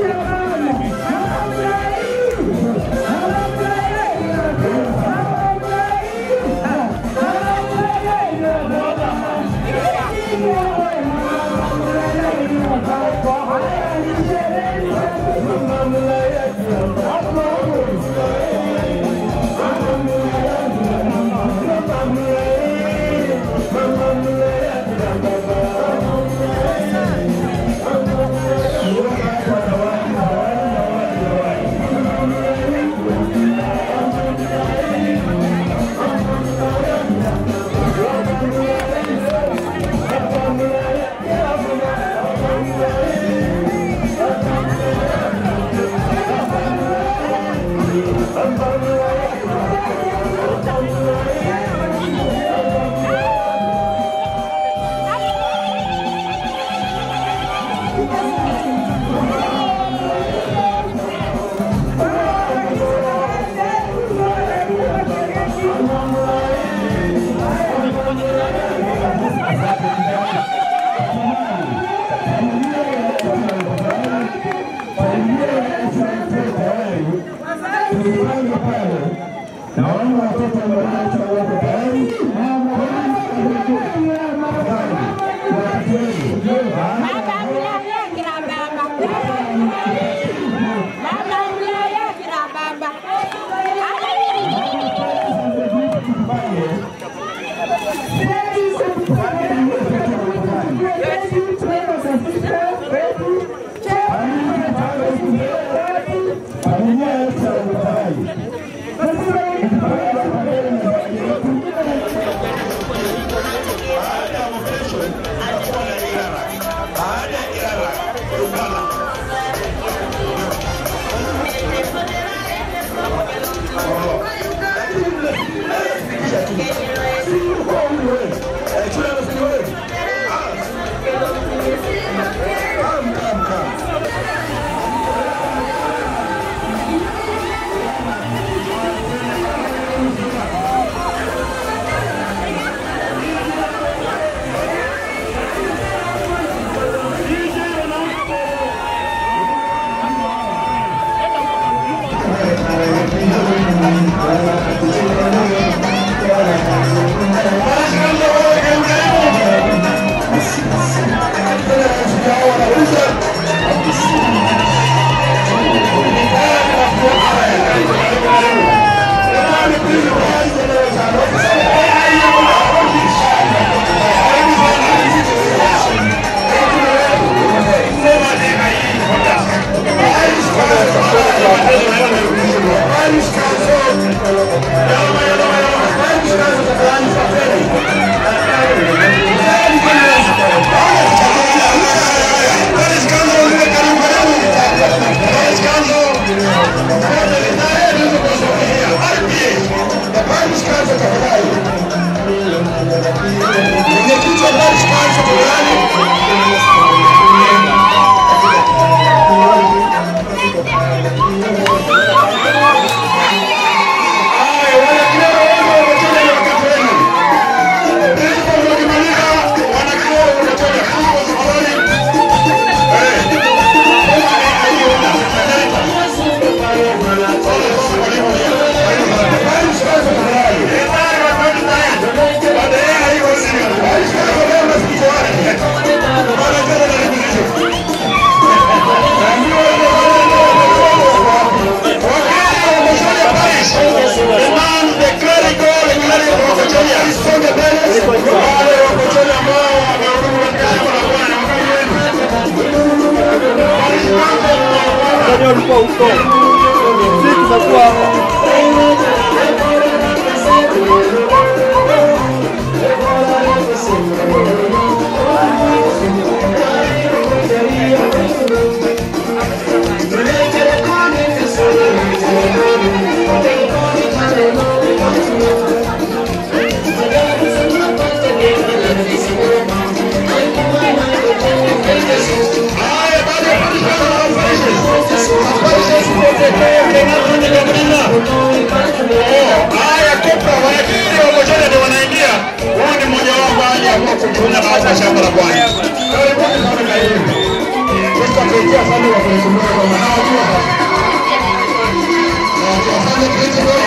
Naona watoto ambao wako tayari. ulikuwa huko, sisi tunakuwa Haya, kupa wanakiri wakochele ndio wanaingia. Huyu ni mmoja wao baada ya kutumia katika shamba la Bwana. Karibuni sana na hivi. Tutakuja sana wa kukumbuka kwa manao tu hapa. Na tuwafanye kitu kwa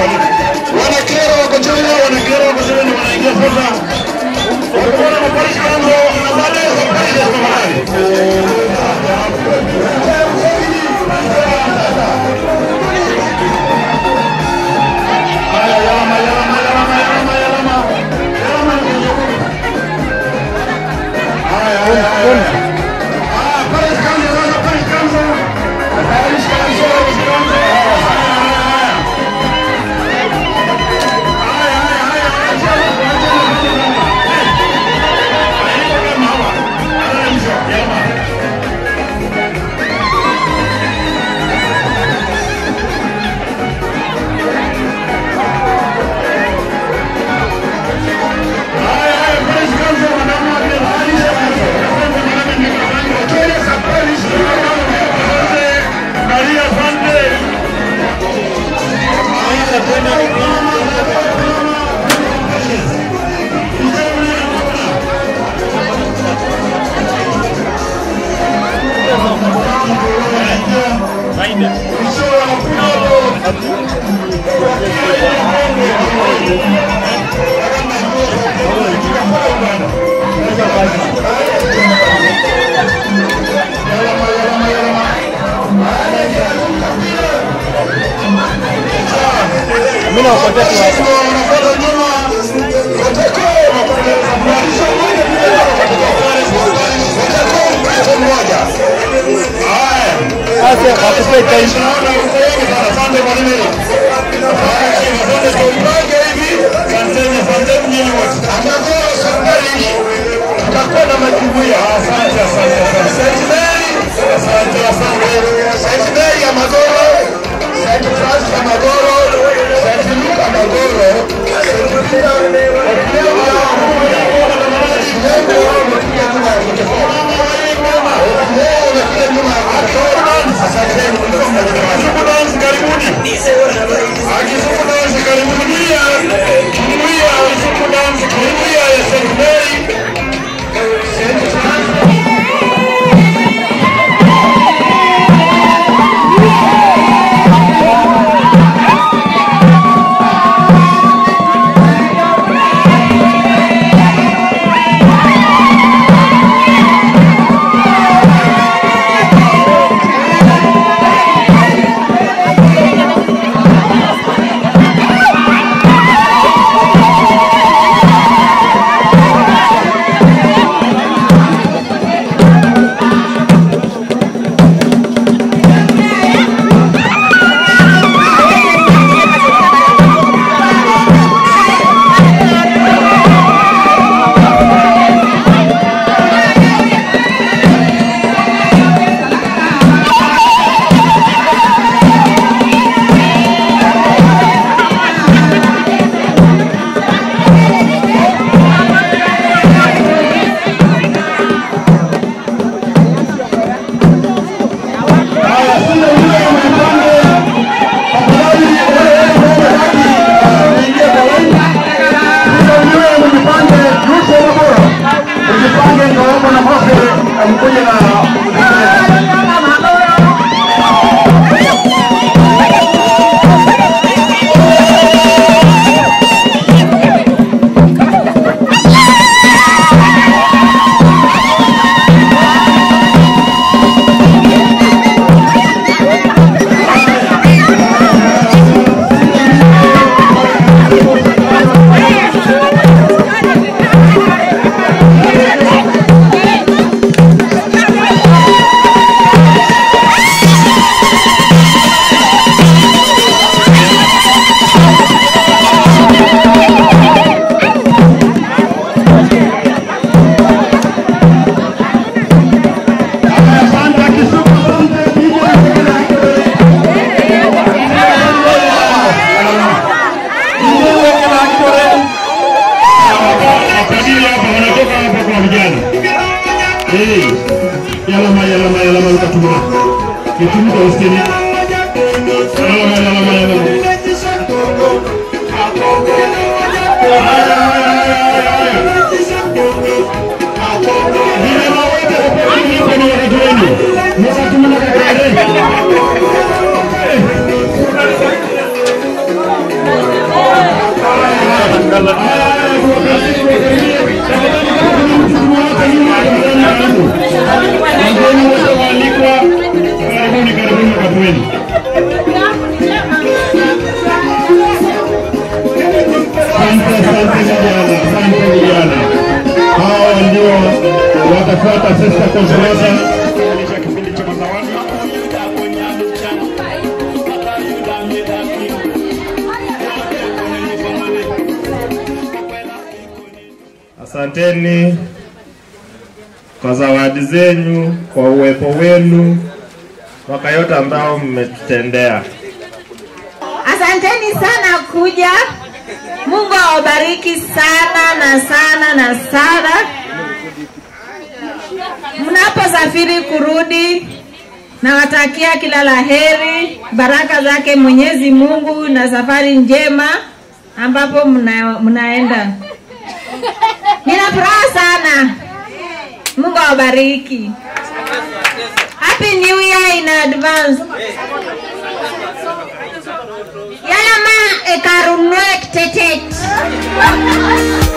Wanakera wakochele, wanakera wakochele ndio wanaingia sasa. Walikuwa na mapolisi Mimi nawakwambia tu hapa. Sasa hakupe time. tutakuwa na majumuiya. Asante, asante, asante. Saint Mary, asante, asante. Saint Mary ya Magoro, Saint Francis ya Magoro, Saint Luka Magoro, Saint Peter Ujipange ndio wako na Mose amkuja na Wapadiri hapa wanatoka hapa kwa vijana. Eh, yalama yalama yalama ukatuma. Kitumuka usikie. Yalama yalama yalama. Vijana wote wapadiri hapa ni wakati wenu. Mwasatumana kakale. atafuata Sister Consolata kukamilisha kipindi cha mazawadi. Asanteni kwa zawadi zenyu, kwa uwepo wenu, mwaka yote ambao mmetutendea. Asanteni sana kuja. Mungu awabariki sana na sana na sana. Mnaposafiri kurudi, nawatakia kila la heri, baraka zake Mwenyezi Mungu na safari njema ambapo mna, mnaenda. Nina furaha sana. Mungu awabariki. Happy New Year in advance. Yala ma ekarunwek tetet.